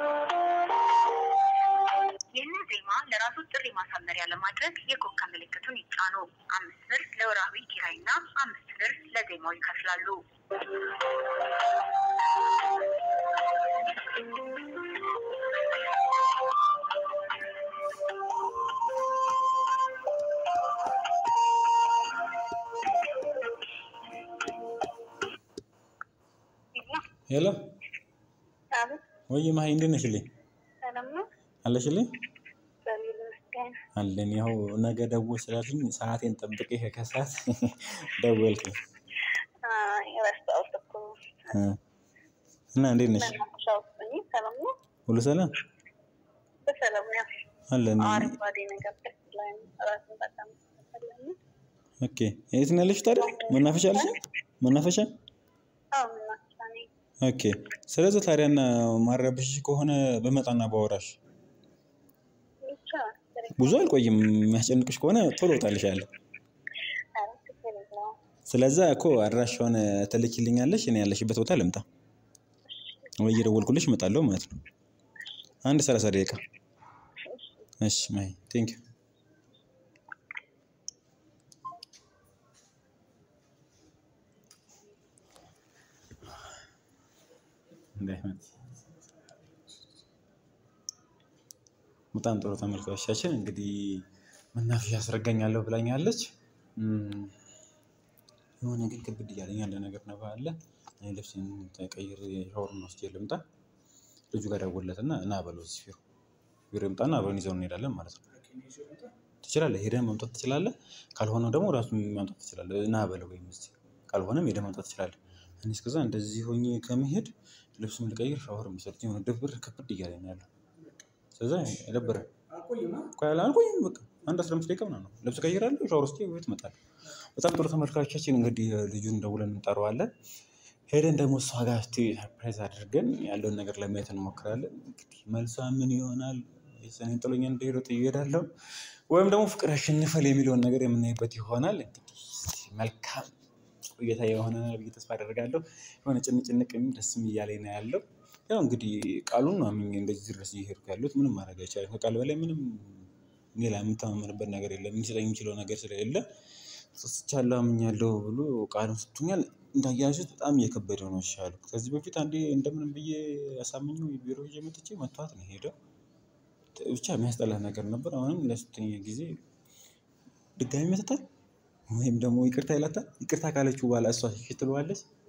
ይህንን ዜማ ለራሱ ጥሪ ማሳመሪያ ለማድረግ የኮከብ ምልክቱን ይጫኑ። አምስት ብር ለወራዊ ኪራይና አምስት ብር ለዜማው ይከፍላሉ። ሄሎ አቤት፣ ወይ ማሂ እንዴት ነሽልኝ? ሰላም ነው? አለሽልኝ? እግዚአብሔር ይመስገን። አለን ያው ነገ ደውል ስላልሽኝ ሰዓቴን ጠብቄ ከከሰዓት ደወልኩኝ አይ፣ ረሳሁት እኮ። እ እና እንዴት ነሽ? መናፈሻ ውስጥ ነኝ። ሰላም ነው? ሁሉ ሰላም በሰላም ነው። አለን። አረንጓዴ ነገር ደስ ይላል። ራስን በጣም ተሰለኝ። ኦኬ የት ነው ያለሽ ታዲያ? መናፈሻ አለሽ? መናፈሻ አዎ፣ መናፈሻ ነኝ። ኦኬ። ስለዚህ ታዲያና ማረብሽ ከሆነ በመጣና ባወራሽ ብቻ ብዙ አልቆይም። የሚያስጨንቅሽ ከሆነ ቶሎ እወጣልሻለሁ። ኧረ ችግር የለውም። ስለዛ እኮ አድራሻውን ትልኪልኛለሽ፣ እኔ ያለሽበት ቦታ ልምጣ ወይ እየደወልኩልሽ እመጣለሁ ማለት ነው። አንድ ሰላሳ ደቂቃ። እሺ ማይ ቴንክ ዩ። በጣም ጥሩ ተመልካቾቻችን እንግዲህ መናፈሻ አስረጋኛለሁ ብላኛለች። እም፣ የሆነ ግን ክብድ እያለኝ ያለ ነገር ነባ አለ። እኔ ልብሴን ተቀይሬ ሻወርን ወስጄ ልምጣ። ልጁ ጋር ደወልለትና እና በለው እዚህ ቢሮ ቢሮ ይምጣና አብረን ይዘው እንሄዳለን ማለት ነው። ትችላለህ፣ ሄደህ መምጣት ትችላለህ። ካልሆነ ደግሞ ራሱ ማምጣት ትችላለህ። እና በለው ወይም እዚህ ካልሆነም ሄደህ መምጣት ትችላለህ። እኔ እስከዛ እንደዚህ ሆኜ ከመሄድ ልብስም ልቀይር ሻወር መሰለኝ የሆነ ድብር ክብድ እያለኝ ነው ያለው። ስለዛ አይደብርም። ቆይ አልቆይም፣ በቃ አንድ አስራ አምስት ደቂቃ ምናምን ነው። ልብስ ቀይራለሁ፣ ሻወር ወስጄ ቤት እመጣለሁ። በጣም ጥሩ ተመልካቾቻችን፣ እንግዲህ ልጁን ደውለን እንጠራዋለን። ሄደን ደግሞ እሷ ጋር እስኪ ሰርፕራይዝ አድርገን ያለውን ነገር ለማየት እንሞክራለን። እንግዲህ መልሷ ምን ይሆናል? ሰኔን ጥሎኝ እንደሄደ ጥዬ እሄዳለሁ ወይም ደግሞ ፍቅር ያሸንፋል የሚለውን ነገር የምናይበት ይሆናል። እንግዲህ እስኪ መልካም ቆይታ የሆነ ብዬ ተስፋ አደርጋለሁ። የሆነ ጭንጭንቅ የሚል ደስም እያለኝ ነው ያለው። ያው እንግዲህ ቃሉን ነው አምኜ እንደዚህ ድረስ እየሄድኩ ያሉት ምንም ማድረግ አይቻልም። ከቃል በላይ ምንም ሌላ የምተማመንበት ነገር የለም። ሊሰጠኝ የሚችለው ነገር ስለሌለ ሰጥቻለሁ አምኛለሁ ብሎ ቃሉን ሰጥቶኛል። እንዳያችሁት በጣም እየከበደ ነው ይሻሉ። ከዚህ በፊት አንዴ እንደምንም ብዬ ያሳምኘው የቢሮ ይዤ መጥቼ መቷት ነው ሄደው። ብቻ የሚያስጠላ ነገር ነበር። አሁንም ለሶስተኛ ጊዜ ድጋሚ መትታል ወይም ደግሞ ይቅርታ ይላታል። ይቅርታ ካለችው በኋላ እሷ እሺ ትለዋለች።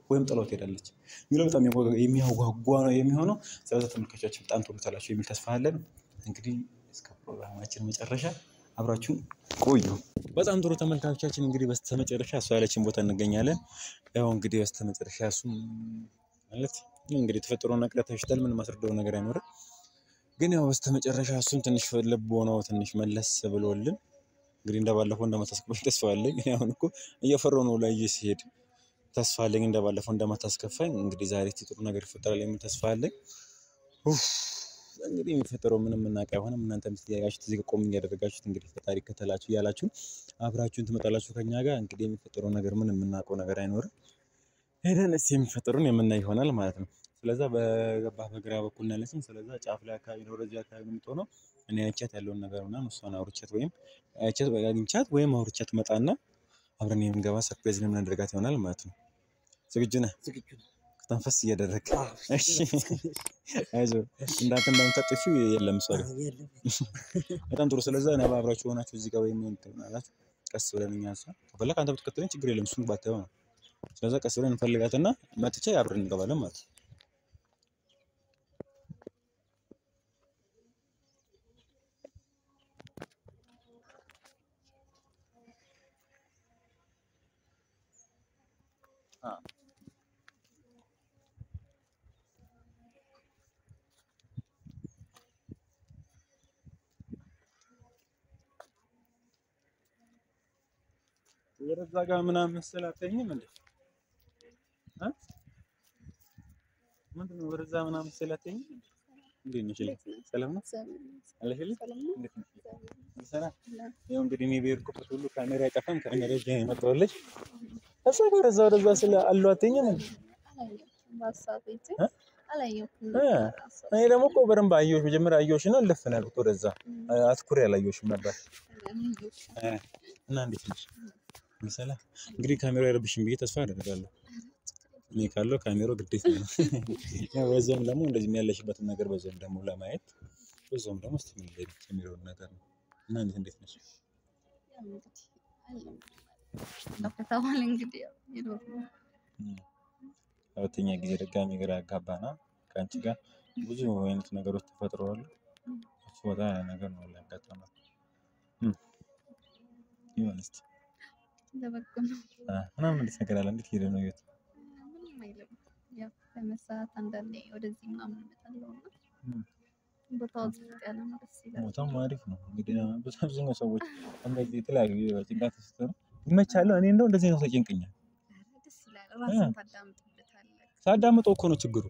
ወይም ጥለው ትሄዳለች የሚለው በጣም የሚያጓጓ ነው የሚሆነው። ስለዚ ተመልካቾቻችን በጣም ትወዱታላችሁ የሚል ተስፋ አለን። እንግዲህ እስከ ፕሮግራማችን መጨረሻ አብራችሁን ቆዩ። በጣም ጥሩ ተመልካቾቻችን፣ እንግዲህ በስተመጨረሻ እሷ ያለችን ቦታ እንገኛለን። ያው እንግዲህ በስተመጨረሻ እሱም ማለት እንግዲህ የተፈጠረውን ነገር ተሽተል ምን ማስረዳው ነገር አይኖርም። ግን ያው በስተመጨረሻ እሱም ትንሽ ልብ ሆነው ትንሽ መለስ ብሎልን እንግዲህ እንደባለፈው እንደማታስከፋኝ ተስፋ አለኝ። እኔ አሁን እኮ እየፈራሁ ነው ላይ ሲሄድ ተስፋ አለኝ እንደባለፈው እንደማታስከፋኝ። እንግዲህ ዛሬ እስኪ ጥሩ ነገር ይፈጠራል የሚል ተስፋ አለኝ። ኡፍ እንግዲህ የሚፈጠረው ምንም የምናውቅ አይሆንም። እናንተ ምስያያችሁት እዚህ ጋር ቆም እያደረጋችሁት እንግዲህ ፈጣሪ ከተላችሁ እያላችሁ አብራችሁን ትመጣላችሁ ከኛ ጋር። እንግዲህ የሚፈጠረው ነገር ምን የምናውቀው ነገር አይኖርም። ሄደን እስኪ የሚፈጠሩን የምናይ ይሆናል ማለት ነው። ስለዛ በገባህ በግራ በኩል ነው ያለችኝ። ስለዛ ጫፍ ላይ አካባቢ ነው ወደዚህ አካባቢ ነው የምትሆነው። እኔ አይቻት ያለውን ነገር ምናምን እሷን አውርቻት ወይም አይቻት አግኝቻት ወይም አውርቻት መጣና አብረን የምንገባ ሰርፕራይዝ የምናደርጋት ይሆናል ማለት ነው። ዝግጁ ነህ? ዝግጁ ነው። ተንፈስ እያደረግ እሺ። አይዞህ እንዳንተ እንደምታጠፊው የለም እሷ ጋር የለም በጣም ጥሩ። ስለዛ እኔ አብራችሁ ሆናችሁ እዚህ ጋር ወይም ትሆናላችሁ። ቀስ ብለን እኛ እሷ ከፈለክ አንተ ብትከተለኝ ችግር የለም እሱን ባታየው ነው። ስለዛ ቀስ ብለን እንፈልጋትና መጥቼ አብረን እንገባለን ማለት ነው። ወደዛ ጋር ምናምን መሰል አትተኝም እንዴ? እ ምንድን ነው ወደዛ ምናምን መሰል አትተኝም እንዴ? እንዴት ነሽ? ሰላም ነው አለሽልኝ? እንዴት ነሽ? ሰላም ያው እንግዲህ እኔ በሄድኩበት ሁሉ ካሜራ አይጠፋም። ካሜራ ይዤ ነው የመጣሁልሽ። እሷ ጋር ወደዛ ወደዛ ስለ አሉ አትተኝም እንዴ? እ? እ እኔ ደግሞ እኮ በደንብ አየሁሽ። መጀመሪያ አየሁሽ ነው ልፍ ነው ያልኩት ወደዛ አትኩሬ አላየሁሽም ነበር እ እና እንዴት ነሽ? ሰላም እንግዲህ ካሜራው አይረብሽም ብዬ ተስፋ አደርጋለሁ። እኔ ካለው ካሜራው ግዴታ ነው። ያው በዛውም ደግሞ እንደዚህ ያለሽበትን ነገር በዛውም ደግሞ ለማየት በዛውም ደግሞ እስቲ ምን ላይ የሚለውን ነገር ነው እና እንዴት እንዴት ነሽ? ከተባለ እንግዲህ ያው ይኖር ነው። እም፣ ሁለተኛ ጊዜ ድጋሚ ግራ ያጋባና ከአንቺ ጋር ብዙ አይነት ነገሮች ተፈጥረዋል። እሱ በጣም ያ ነገር ነው ያጋጠማል። እም፣ ይሁን እስቲ ለበጎ ነው። አ፣ ምናምን እንዴት ነገር አለ? እንዴት ሄደ ነው ህይወት? ምንም አይልም። ያው በመሰዓት አንዳንዴ ወደዚህ ምናምን እመጣለሁ እና እም። ቦታው ጸጥ ያለ ነው፣ ደስ ይላል። ቦታም አሪፍ ነው። እንግዲህ ብዙ አብዛኛው ሰዎች እንደዚህ የተለያዩ ጭንቀት ሲሰሩ ይመቻለሁ። እኔ እንደው እንደዚህ ነው ተጨንቀኛል። ኧረ ደስ ይላል። ራስን ታዳምጥበታለህ። ሳዳምጠው እኮ ነው ችግሩ።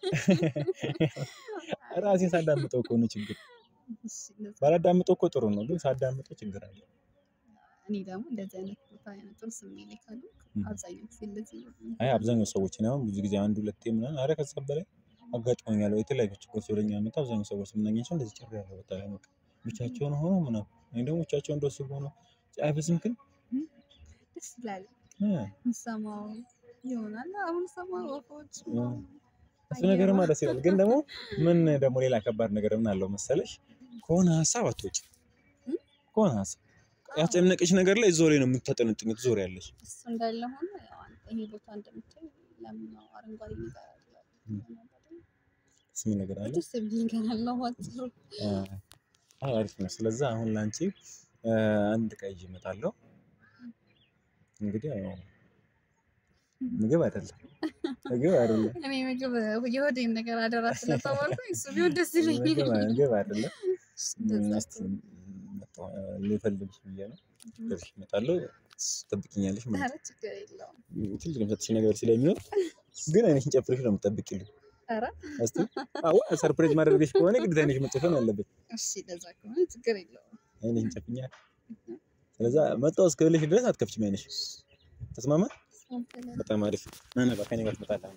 ራሴን ሳዳምጠው እኮ ነው ችግሩ። እሺ፣ እንደዛ ባላዳምጠው እኮ ጥሩ ነው፣ ግን ሳዳምጠው ችግር አለ። እኔ ደግሞ እንደዚህ አይነት ቦታ አይነት ጥሩ ስሜት ላይ ካሉ እም። አብዛኛው ጊዜ እንደዚህ ነው። አይ አብዛኛው ሰዎች እኔ አሁን ብዙ ጊዜ አንድ ሁለቴ ምናምን አረ ከዛ በላይ አጋጥሞኛል። የተለያዩ ችግሮች ወደኛ መጣ። አብዛኛው ሰዎች የምናገኛቸው እንደዚህ ጭር ያለ ቦታ ላይ በቃ ብቻቸውን ሆኖ ምናምን እኔ ደግሞ ብቻቸውን እንደሱ ሆኖ አይበዝም ግን ደስ ይላል። እ የምሰማው ይሆናል አሁን ሰማ ወፎች ምናምን እሱ ነገርማ ደስ ይላል። ግን ደግሞ ምን ደግሞ ሌላ ከባድ ነገር ምን አለው መሰለሽ ከሆነ ሀሳብ አትወጪ ከሆነ ሀሳብ ያስጨነቀሽ ነገር ላይ እዛው ላይ ነው የምታጠነጥኝ ትዞሪያለሽ። እሱ እንዳለ ሆኖ ያው አንተ ይሄ ቦታ እንደምታይ ለምን ነው አረንጓዴ ነገር አለ ስሚ ነገር አለ ደስ የሚል ነገር አለ ባጭሩ። አይ አሪፍ ነው። ስለዛ አሁን ላንቺ እ፣ አንድ ዕቃ ይዤ እመጣለሁ። እንግዲህ ያው ምግብ አይደለም ምግብ አይደለም እኔ ምግብ የሆዴን ነገር አደራ ስለተባልኩኝ እሱ ቢሆን ደስ ምግብ ይለኛል። ምግብ አይደለም። እንደዛ እስቲ መጣሁ ልፈልግሽ ብዬ ነው። ከዚህ እመጣለሁ ትጠብቂኛለሽ ማለት ኧረ ችግር የለውም። ነው። ትልቅ የምሰጥሽ ነገር ስለሚኖር ግን አይነሽን ጨፍረሽ ነው የምትጠብቂልኝ። ኧረ እስቲ አዎ ሰርፕራይዝ ማድረግሽ ከሆነ ግዴታ አይነሽ መጨፈን አለበት። እሺ እንደዛ ከሆነ ችግር የለውም። አይነሽን ጨፍኛ። ስለዛ መጣሁ እስክልሽ ድረስ አትከፍችም አይነሽ። ተስማማ? ስንት በጣም አሪፍ ና ና፣ ከእኔ ጋር ትመጣለህ።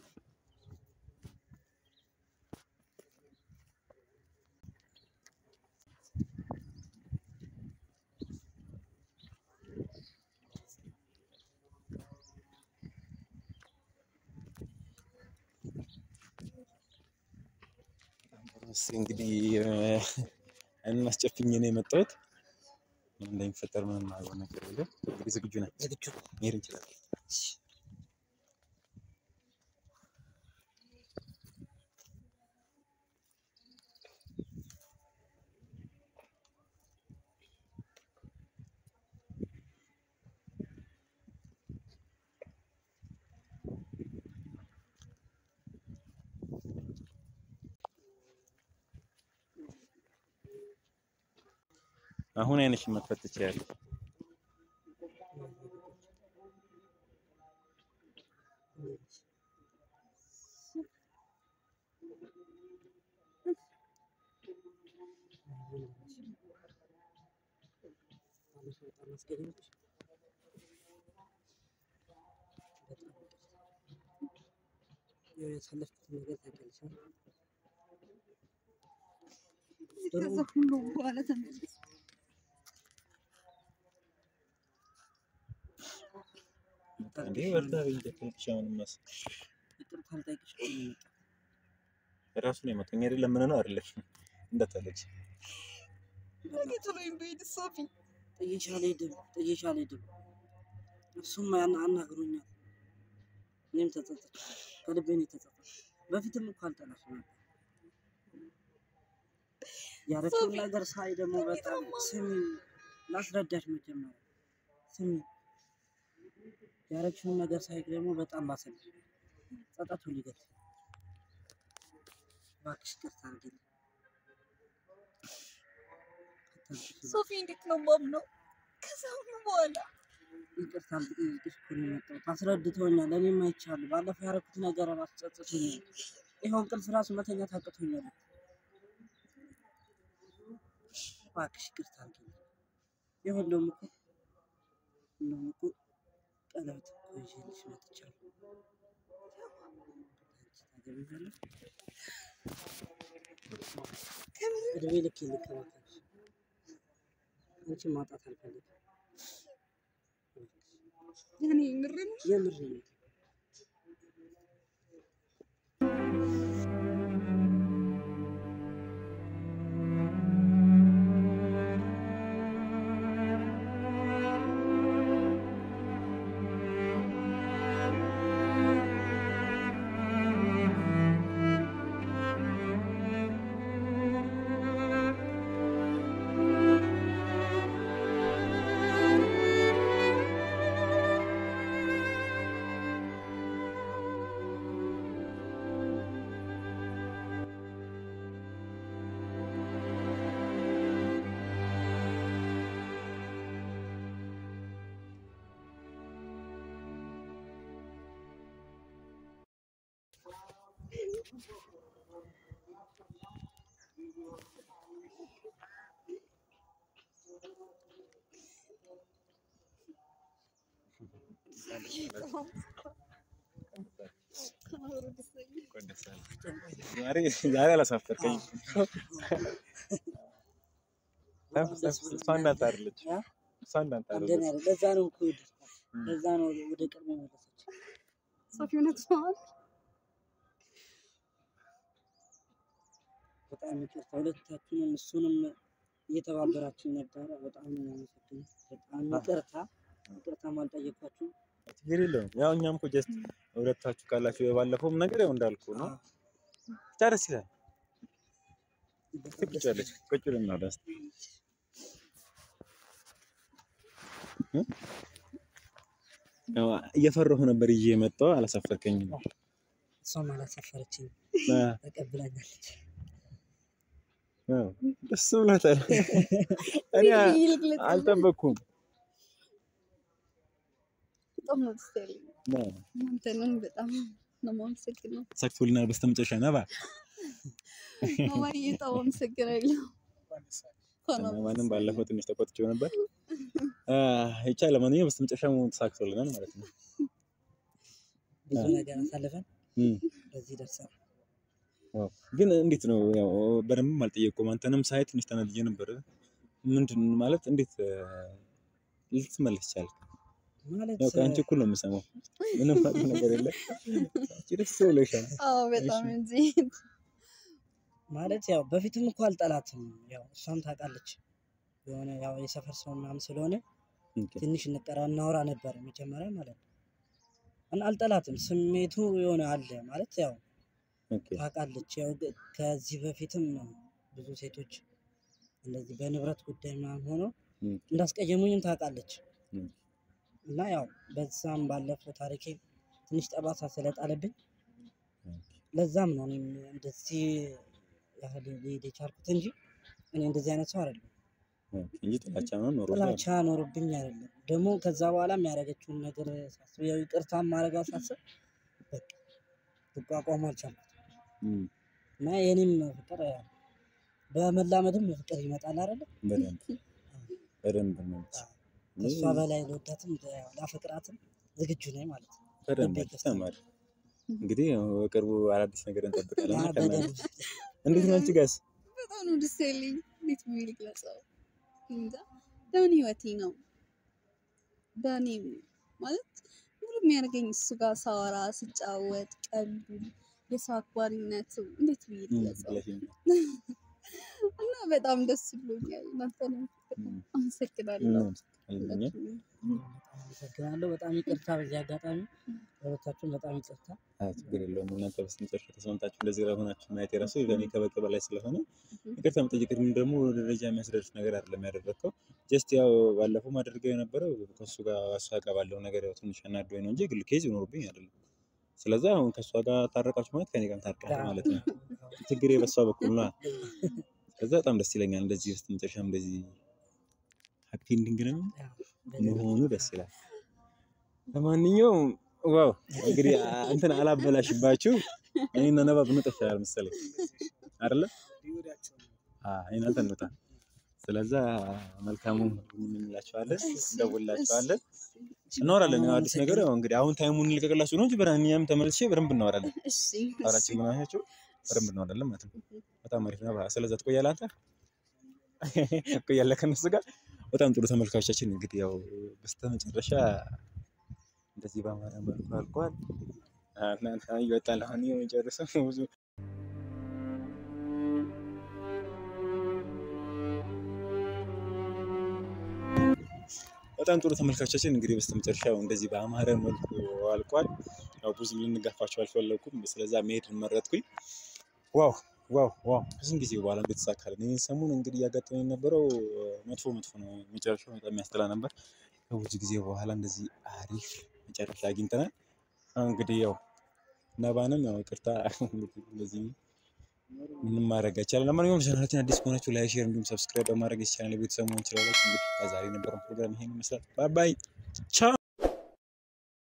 እስኪ እንግዲህ አይኑን አስጨፍኜ ነው የመጣሁት። ምን እንደሚፈጠር ምንም የማውቀው ነገር የለም። እንግዲህ ዝግጁ ነን፣ ዝግጁ መሄድ እንችላለን። አሁን አይንሽን መክፈት ትችያለሽ። ያሳለፍኩት ነገር ታውቂያለሽ አይደል? ከዛ ሁሉ በኋላ ተመለስ እንዴ ወርዳ በእንጀት አሁንማስ ይቅርታ ልጠይቅሽ እኮ ነው የመጣሁት። ራሱ ነው የመጣኝ አይደለም ምን ነው አይደለሽ እንደተለች ነገ ጥሎኝ በሄድ ሶፊ ጥዬሽ አልሄድም፣ ጥዬሽ አልሄድም። እሱም ያን አናግሮኛል። እኔም ተጸጽቻለሁ፣ ከልቤ ነው የተጸጸትኩት። በፊትም እኮ አልጠላሽም ነበር። ያረችውን ሶፊ፣ ነገር ሳይ ደግሞ በጣም ስሚ፣ ላስረዳሽ መጀመሪያ ስሚ። ያረችውን ነገር ሳይ ደግሞ በጣም ባሰብኝ፣ ጸጸቱ ሊገት እባክሽ ይቅርታ አድርጊልኝ። አታልቅሽ ሶፊ እንዴት ነው ማምነው ከዛ ሁሉ በኋላ ይቅርታ ልጠይቅሽ እኮ ነው የመጣሁት። አስረድቶኛል፣ እኔም አይቻለሁ። ባለፈው ያደረኩት ነገር ራሱ ጸጽቶኛል። ይኸው እንቅልፍ ራሱ መተኛት አቅቶኛል። እባክሽ ይቅርታ አድርጊልኝ። ይኸው እንደውም እኮ እንደውም እኮ ቀለበት እኮ ይዤልሽ መጥቻለሁ። ታገቢኛለሽ? እድሜ ልክ ልከባከብሽ፣ አንቺን ማጣት አልፈልግም። ያኔ ምርም የምር ነው። ዛሬ ዛሬ አላሳፈርከኝም። እሷ እንዳንተ አይደለች። ያ? እሷ እንዳንተ እንደኔ አይደለች። አይደል? ለዛ ነው እኮ የወደድኳት። ለዛ ነው ወደ ቅድሜ መለሰች። ሶፊ እውነት ነው በጣም ይቅርታ ሁለታችሁንም እሱንም እየተባበራችሁ ነበረ። በጣም ነው የማመሰግነው። በጣም ይቅርታ ይቅርታ አልጠየኳችሁም። ችግር የለውም። ያው እኛም እኮ ጀስት ሁለታችሁ ካላችሁ የባለፈውም ነገር ያው እንዳልኩ ነው። ብቻ ደስ ይላል። ቁጭ ያለች ቁጭ ብለን ነው ደስ ያው እየፈራሁ ነበር ይዤ የመጣው አላሳፈርከኝም። እሷም አላሳፈረችኝም፣ አ፣ ተቀብላኛለች። አዎ፣ ደስ ብሏታል። እኔ አልጠበቅኩም። በጣም ነው ደስ ያለኝ። አዎ፣ እናንተንም በጣም ነው የማመሰግነው። ሳክቶልናል በስተመጨረሻ ነባ ማማዬ በጣም አመሰግናለሁ። እንኳን ማንም ባለፈው ትንሽ ተቆጥቼው ነበር። አ፣ ብቻ ለማንኛውም በስተመጨረሻ ተሳክቶልናል ማለት ነው። ብዙ ነገር አሳልፈን እም። በዚህ ደርሰናል። ዋው ግን እንዴት ነው ያው በደንብም አልጠየቅኩም። አንተንም ሳይ ትንሽ ተናድጄ ነበር። ምንድን ማለት እንዴት እ፣ ልትመለስ ቻልክ? ማለት ያው ከአንቺ እኩል ነው የምሰማው። ምንም ማለት ነገር የለም። አንቺ ደስ ብሎሻል። አዎ በጣም እንጂ ማለት ያው በፊትም እኮ አልጠላትም። ያው እሷም ታውቃለች የሆነ ያው የሰፈር ሰው ምናምን ስለሆነ ኦኬ፣ ትንሽ እንጠራ እናወራ ነበር መጀመሪያ ማለት ነው። እና አልጠላትም፣ ስሜቱ የሆነ አለ ማለት ያው ኦኬ፣ ታውቃለች። ያው ግ- ከዚህ በፊትም ብዙ ሴቶች እንደዚህ በንብረት ጉዳይ ምናምን ሆነው እም፣ እንዳስቀየሙኝም ታውቃለች። እም፣ እና ያው በዛም ባለፈው ታሪኬ ትንሽ ጠባሳ ስለጣለብኝ ለዛም ነው እኔም እንደዚህ ያህል ሊሄድ የቻልኩት እንጂ እኔ እንደዚህ አይነት ሰው አይደለም። እንጂ ጥላቻ ምናምን ኖሮ ጥላቻ ኖርብኝ አይደለም። ደግሞ ከዛ በኋላ የሚያደርገችውን ነገር ሳስብ ያው ይቅርታ ማድረግ ሳስብ በቃ ልቋቋም አልቻልኩም እና የኔም ፍቅር ያው በመላመድም ፍቅር ይመጣል አይደለ? በደንብ በደንብ ነው ከእሷ በላይ ልወዳትም ያው ላፈቅራትም ዝግጁ ነኝ ማለት ነው። በደንብ ልቤ ክፍት ነው። ተማሪ እንግዲህ ያው በቅርቡ አዳዲስ ነገር እንጠብቃለን። ያ እና ከእናንተ በደንብ እንዴት ነው አንቺ ጋስ? በጣም ነው ደስ ያለኝ። እንዴት ብዬ ልግለጸው? እንጃ ለምን ህይወቴ ነው። በእኔ ማለት ሙሉ የሚያደርገኝ እሱ ጋር ሳወራ ስጫወት፣ ቀልዱ፣ የሰው አክባሪነቱ እንዴት ብዬ ልግለጸው? ብለሽኝ እና በጣም ደስ ብሎኛል። እናንተንም አመሰግናለሁ። እናመሰግናለን እኛ። አመሰግናለሁ። በጣም ይቅርታ በዚህ አጋጣሚ ለሁለታችሁም በጣም ይቅርታ። አይ ችግር የለውም። እናንተ በስተመጨረሻ ተስማምታችሁ እንደዚህ ሆናችሁ ማየት የራሱ ለእኔ ከበቂ በላይ ስለሆነ ይቅርታ መጠየቅም ደግሞ ወደ ደረጃ የሚያስደርስ ነገር አይደለም ያደረግከው። ጀስት ያው ባለፈው ማድረገው የነበረው ከእሱ ጋር እሷ ጋር ባለው ነገር ያው ትንሽ አናዶኝ ነው እንጂ ግል ኬዝ ይኖርብኝ አይደለም። ስለዛ አሁን ከእሷ ጋር ታረቃችሁ ማለት ከኔ ጋር ታርቃለህ ማለት ነው። ችግሬ በሷ በኩል ነው። ስለዛ በጣም ደስ ይለኛል። እንደዚህ በስተመጨረሻም እንደዚህ ሀፒ ኢንዲንግ ነው መሆኑ ደስ ይላል። ለማንኛውም ዋው እንግዲህ አ- እንትን አላበላሽባችሁ። እኔና ነባ ብንወጣ ይሻላል መሰለኝ አይደለ? አዎ እናንተ እንውጣ። ስለዛ መልካሙ እንላቸዋለን፣ እንደውላቸዋለን፣ እናወራለን። ያው አዲስ ነገር ያው እንግዲህ አሁን ታይሙን እንልቀቅላችሁ ነው እንጂ በደንብ እኛም ተመልሼ በደንብ እናወራለን። እሺ አራችን ምናቸው በደንብ እናወራለን ማለት ነው። በጣም አሪፍ ነው። ስለዛ ትቆያለህ አንተ ትቆያለህ ከነሱ ጋር። በጣም ጥሩ ተመልካቾቻችን እንግዲህ ያው በስተመጨረሻ እንደዚህ በአማረ መልኩ አልቋል። እናንተ ይወጣል አሁን የመጨረሰው ብዙ በጣም ጥሩ ተመልካቾቻችን እንግዲህ በስተመጨረሻው እንደዚህ በአማረ መልኩ አልቋል። ያው ብዙ ልንጋፋቸው አልፈለኩም፣ ስለዛ መሄድ መረጥኩኝ። ዋው ዋው ዋው ብዙም ጊዜ በኋላ እንደተሳካልን ይህን ሰሞን እንግዲህ እያጋጠመኝ የነበረው መጥፎ መጥፎ ነው። መጨረሻው በጣም የሚያስጠላ ነበር። ከብዙ ጊዜ በኋላ እንደዚህ አሪፍ መጨረሻ አግኝተናል። አሁን እንግዲህ ያው ነባንም ያው ይቅርታ እንግዲህ እንደዚህ ምንም ማድረግ አይቻልም። ለማንኛውም ቻናላችን አዲስ ከሆናችሁ ላይ ሼር እንዲሁም ሰብስክራይብ በማድረግ የቻናል ቤተሰብ መሆን ትችላላችሁ። እንግዲህ ከዛሬ የነበረን ፕሮግራም ይሄን ይመስላል። ባይ ባይ ቻው